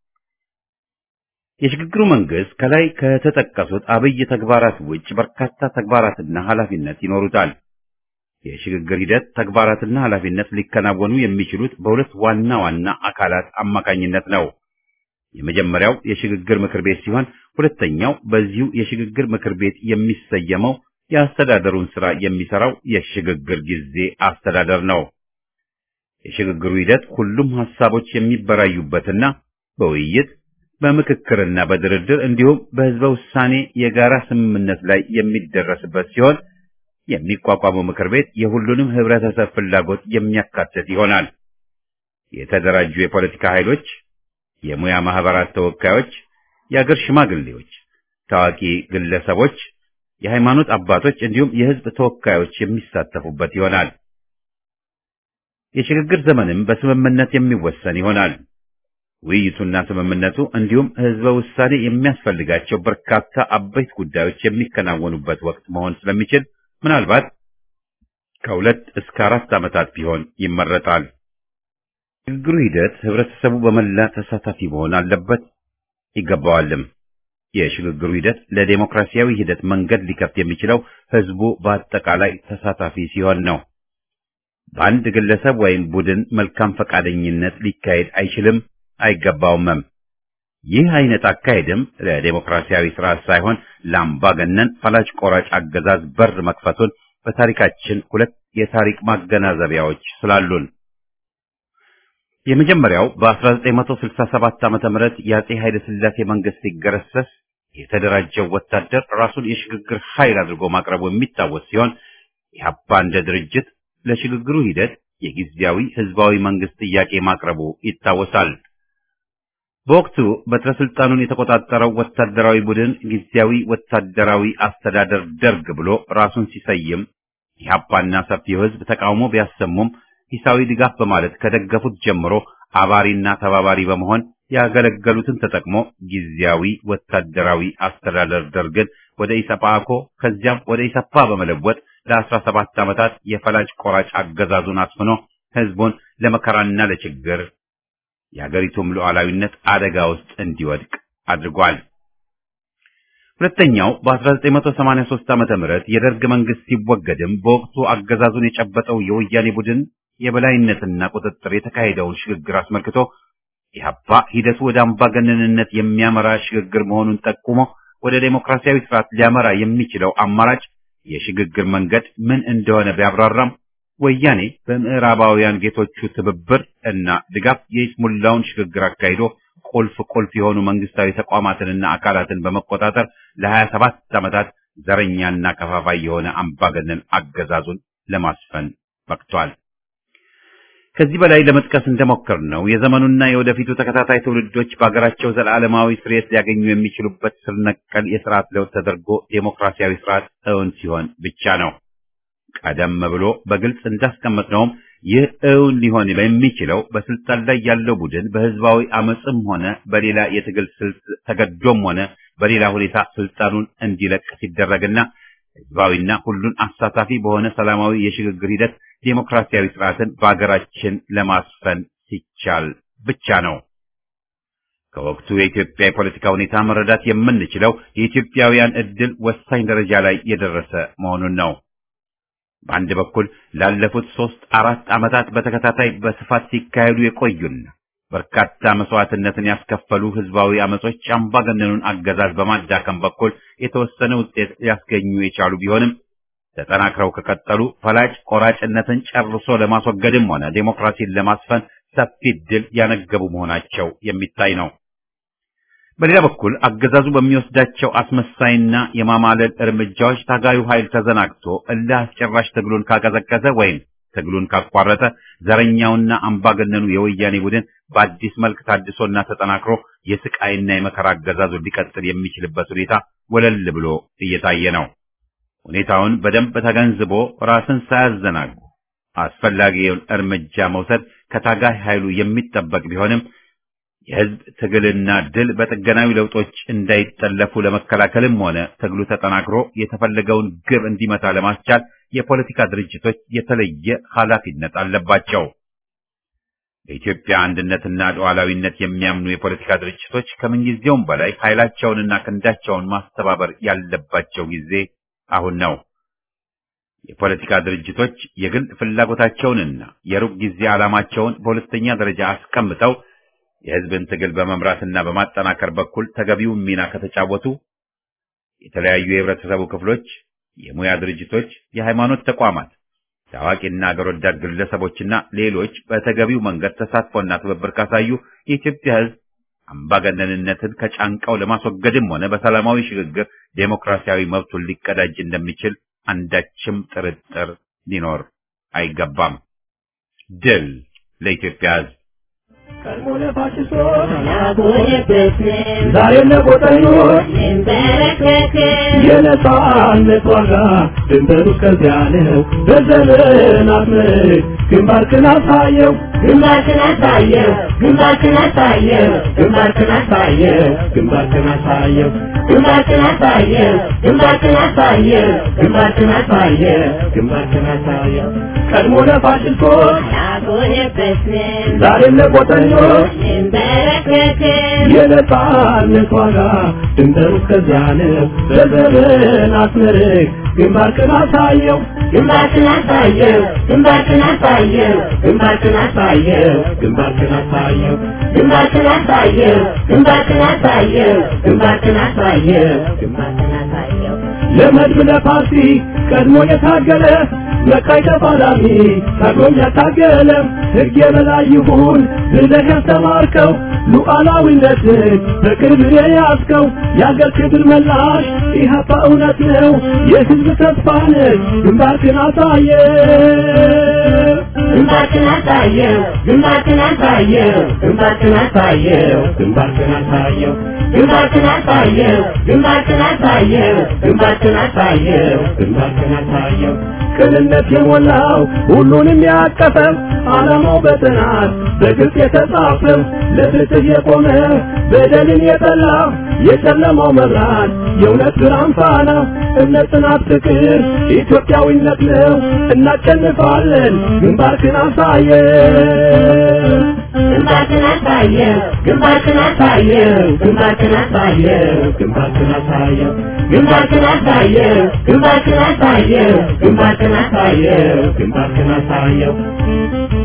Speaker 1: የሽግግሩ መንግስት ከላይ ከተጠቀሱት አብይ ተግባራት ውጭ በርካታ ተግባራትና ኃላፊነት ይኖሩታል። የሽግግር ሂደት ተግባራትና ኃላፊነት ሊከናወኑ የሚችሉት በሁለት ዋና ዋና አካላት አማካኝነት ነው። የመጀመሪያው የሽግግር ምክር ቤት ሲሆን ሁለተኛው በዚሁ የሽግግር ምክር ቤት የሚሰየመው የአስተዳደሩን ስራ የሚሰራው የሽግግር ጊዜ አስተዳደር ነው። የሽግግሩ ሂደት ሁሉም ሀሳቦች የሚበራዩበትና በውይይት በምክክርና በድርድር እንዲሁም በህዝበ ውሳኔ የጋራ ስምምነት ላይ የሚደረስበት ሲሆን የሚቋቋመው ምክር ቤት የሁሉንም ህብረተሰብ ፍላጎት የሚያካትት ይሆናል። የተደራጁ የፖለቲካ ኃይሎች፣ የሙያ ማህበራት ተወካዮች፣ የአገር ሽማግሌዎች፣ ታዋቂ ግለሰቦች፣ የሃይማኖት አባቶች እንዲሁም የህዝብ ተወካዮች የሚሳተፉበት ይሆናል። የሽግግር ዘመንም በስምምነት የሚወሰን ይሆናል። ውይይቱና ስምምነቱ እንዲሁም ህዝበ ውሳኔ የሚያስፈልጋቸው በርካታ አበይት ጉዳዮች የሚከናወኑበት ወቅት መሆን ስለሚችል ምናልባት ከሁለት እስከ አራት ዓመታት ቢሆን ይመረጣል። ሽግግሩ ሂደት ህብረተሰቡ በመላ ተሳታፊ መሆን አለበት ይገባዋልም። የሽግግሩ ሂደት ለዴሞክራሲያዊ ሂደት መንገድ ሊከፍት የሚችለው ህዝቡ በአጠቃላይ ተሳታፊ ሲሆን ነው። በአንድ ግለሰብ ወይም ቡድን መልካም ፈቃደኝነት ሊካሄድ አይችልም አይገባውምም። ይህ አይነት አካሄድም ለዴሞክራሲያዊ ስርዓት ሳይሆን ለአምባገነን ፈላጭ ቆራጭ አገዛዝ በር መክፈቱን በታሪካችን ሁለት የታሪክ ማገናዘቢያዎች ስላሉን የመጀመሪያው በ1967 ዓመተ ምህረት የአጼ ኃይለ ሥላሴ መንግስት ሲገረሰስ የተደራጀው ወታደር ራሱን የሽግግር ኃይል አድርጎ ማቅረቡ የሚታወስ ሲሆን ኢህአፓ እንደ ድርጅት ለሽግግሩ ሂደት የጊዜያዊ ህዝባዊ መንግስት ጥያቄ ማቅረቡ ይታወሳል። በወቅቱ በትረ ስልጣኑን የተቆጣጠረው ወታደራዊ ቡድን ጊዜያዊ ወታደራዊ አስተዳደር ደርግ ብሎ ራሱን ሲሰይም ኢህአፓና ሰፊው ህዝብ ተቃውሞ ቢያሰሙም ሂሳዊ ድጋፍ በማለት ከደገፉት ጀምሮ አባሪና ተባባሪ በመሆን ያገለገሉትን ተጠቅሞ ጊዜያዊ ወታደራዊ አስተዳደር ደርግን ወደ ኢሰፓኮ ከዚያም ወደ ኢሰፓ በመለወጥ ለአስራ ሰባት ዓመታት የፈላጭ ቆራጭ አገዛዙን አስፍኖ ህዝቡን ለመከራና ለችግር የሀገሪቱም ሉዓላዊነት አደጋ ውስጥ እንዲወድቅ አድርጓል። ሁለተኛው በ1983 ዓመተ ምህረት የደርግ መንግስት ሲወገድም በወቅቱ አገዛዙን የጨበጠው የወያኔ ቡድን የበላይነትና ቁጥጥር የተካሄደውን ሽግግር አስመልክቶ
Speaker 2: ኢህአፓ ሂደቱ ወደ አምባገነንነት የሚያመራ ሽግግር መሆኑን ጠቁሞ ወደ ዴሞክራሲያዊ ስርዓት ሊያመራ የሚችለው አማራጭ የሽግግር መንገድ ምን እንደሆነ ቢያብራራም ወያኔ በምዕራባውያን ጌቶቹ ትብብር እና ድጋፍ የይስሙላውን ሽግግር አካሂዶ ቁልፍ ቁልፍ የሆኑ መንግስታዊ ተቋማትንና አካላትን በመቆጣጠር ለሀያ ሰባት ዓመታት ዘረኛና ከፋፋይ የሆነ አምባገነን አገዛዙን ለማስፈን በቅቷል። ከዚህ በላይ ለመጥቀስ እንደሞከር ነው የዘመኑና የወደፊቱ ተከታታይ ትውልዶች በሀገራቸው ዘላለማዊ ስርየት ሊያገኙ የሚችሉበት ስር ነቀል የስርዓት ለውጥ ተደርጎ ዴሞክራሲያዊ ስርዓት እውን ሲሆን ብቻ ነው። ቀደም ብሎ በግልጽ እንዳስቀመጥነውም ይህ እውን ሊሆን የሚችለው በስልጣን ላይ ያለው ቡድን በህዝባዊ አመፅም ሆነ በሌላ የትግል ስልት ተገዶም ሆነ በሌላ ሁኔታ ስልጣኑን እንዲለቅ ሲደረግና ህዝባዊና ሁሉን አሳታፊ በሆነ ሰላማዊ የሽግግር ሂደት ዴሞክራሲያዊ ስርዓትን በአገራችን ለማስፈን ሲቻል ብቻ ነው። ከወቅቱ የኢትዮጵያ የፖለቲካ ሁኔታ መረዳት የምንችለው የኢትዮጵያውያን እድል ወሳኝ ደረጃ ላይ የደረሰ መሆኑን ነው። በአንድ በኩል ላለፉት ሶስት አራት ዓመታት በተከታታይ በስፋት ሲካሄዱ የቆዩና በርካታ መስዋዕትነትን ያስከፈሉ ህዝባዊ አመጾች አምባገነኑን አገዛዝ በማዳከም በኩል የተወሰነ ውጤት ሊያስገኙ የቻሉ ቢሆንም ተጠናክረው ከቀጠሉ ፈላጭ ቆራጭነትን ጨርሶ ለማስወገድም ሆነ ዴሞክራሲን ለማስፈን ሰፊ ድል ያነገቡ መሆናቸው የሚታይ ነው። በሌላ በኩል አገዛዙ በሚወስዳቸው አስመሳይና የማማለል እርምጃዎች ታጋዩ ኃይል ተዘናግቶ እልህ አስጨራሽ ትግሉን ካቀዘቀዘ ወይም ትግሉን ካቋረጠ ዘረኛውና አምባገነኑ የወያኔ ቡድን በአዲስ መልክ ታድሶና ተጠናክሮ የስቃይና የመከራ አገዛዙ ሊቀጥል የሚችልበት ሁኔታ ወለል ብሎ እየታየ ነው። ሁኔታውን በደንብ ተገንዝቦ ራስን ሳያዘናጉ አስፈላጊውን እርምጃ መውሰድ ከታጋይ ኃይሉ የሚጠበቅ ቢሆንም የህዝብ ትግልና ድል በጥገናዊ ለውጦች እንዳይጠለፉ ለመከላከልም ሆነ ትግሉ ተጠናክሮ የተፈለገውን ግብ እንዲመታ ለማስቻል የፖለቲካ ድርጅቶች የተለየ ኃላፊነት አለባቸው። በኢትዮጵያ አንድነትና ሉዓላዊነት የሚያምኑ የፖለቲካ ድርጅቶች ከምንጊዜውም በላይ ኃይላቸውንና ክንዳቸውን ማስተባበር ያለባቸው ጊዜ አሁን ነው። የፖለቲካ ድርጅቶች የግል ፍላጎታቸውንና የሩቅ ጊዜ ዓላማቸውን በሁለተኛ ደረጃ አስቀምጠው የህዝብን ትግል በመምራትና በማጠናከር በኩል ተገቢውን ሚና ከተጫወቱ የተለያዩ የህብረተሰቡ ክፍሎች፣ የሙያ ድርጅቶች፣ የሃይማኖት ተቋማት፣ ታዋቂና አገር ወዳድ ግለሰቦችና ሌሎች በተገቢው መንገድ ተሳትፎና ትብብር ካሳዩ የኢትዮጵያ ህዝብ አምባገነንነትን ከጫንቃው ለማስወገድም ሆነ በሰላማዊ ሽግግር ዴሞክራሲያዊ መብቱን ሊቀዳጅ እንደሚችል አንዳችም ጥርጥር ሊኖር አይገባም። ድል ለኢትዮጵያ ህዝብ!
Speaker 4: ቀድሞ ለፋሽስቶች ዛሬም ለቆጠኞች የነጻነት ዋጋ ድንበሩ ከዚያ ነው። በዘመናት ምርክ ግንባርክን አሳየው
Speaker 6: ግንባርክን አሳየው ግንባርክን አሳየው
Speaker 4: ግንባርክን አሳየው ግንባርክን አሳየው
Speaker 6: ግንባርክን አሳየው ግንባርክን አሳየው
Speaker 4: ግንባርክን አሳየው ግንባርክን አሳየው ቀድሞ ለፋሽስቶች
Speaker 6: አልቆየበትም
Speaker 4: ዛሬም ለቆጠኞች
Speaker 6: እንበረከክም
Speaker 4: የነጻነት ዋጋ ድንበሩ ከዚያ ነው። በዘመናት ምርክ ግንባርክን አሳየው
Speaker 6: ግንባርክን አሳየው ግንባርክን አሳየው
Speaker 4: ግንባርክን አሳየው ግንባርክን አሳየው
Speaker 6: ግንባርክን አሳየው ግንባርክን አሳየው
Speaker 4: ግንባርክን አሳየው
Speaker 6: ግንባርክን አሳየው
Speaker 4: ለመድብ ለፓርቲ ቀድሞ የታገለ መቃይ ተፋላሚ ታግሎም ያታገለ ሕግ የበላይ ይሁን ብለህ ያስተማርከው ሉዓላዊነትን በክብር የያዝከው የአገር ክብር መላሽ ኢህአፓ እውነት ነው የሕዝብ ተስፋ ነህ ግንባርክን አሳየ
Speaker 6: ግንባርክን አሳየው ግንባርክን አሳየው
Speaker 4: ግንባርክን አሳየው ግንባርክን አሳየው
Speaker 6: ግንባርክን አሳየው ግንባርክን አሳየው
Speaker 4: ግንባርክን አሳየው ግንባርክን አሳየው ቅንነት የሞላው ሁሉንም ያቀፈው ዓላማው በጥናት በግልጽ የተጻፈው ለፍትህ የቆመ በደልን የጠላ የጨለማው መብራት የእውነት ብርሃን ፋና እምነት፣ ጽናት፣ ፍቅር ኢትዮጵያዊነት ነው። እናሸንፋለን። ግንባርክን አሳየው
Speaker 6: ግንባርክን አሳየው ግንባርክን አሳየው
Speaker 4: ግንባርክን አሳየው ግንባርክን አሳየው
Speaker 6: ግንባርክን አሳየው ግንባርክን አሳየው
Speaker 4: ግንባርክን አሳየው ግንባርክን አሳየው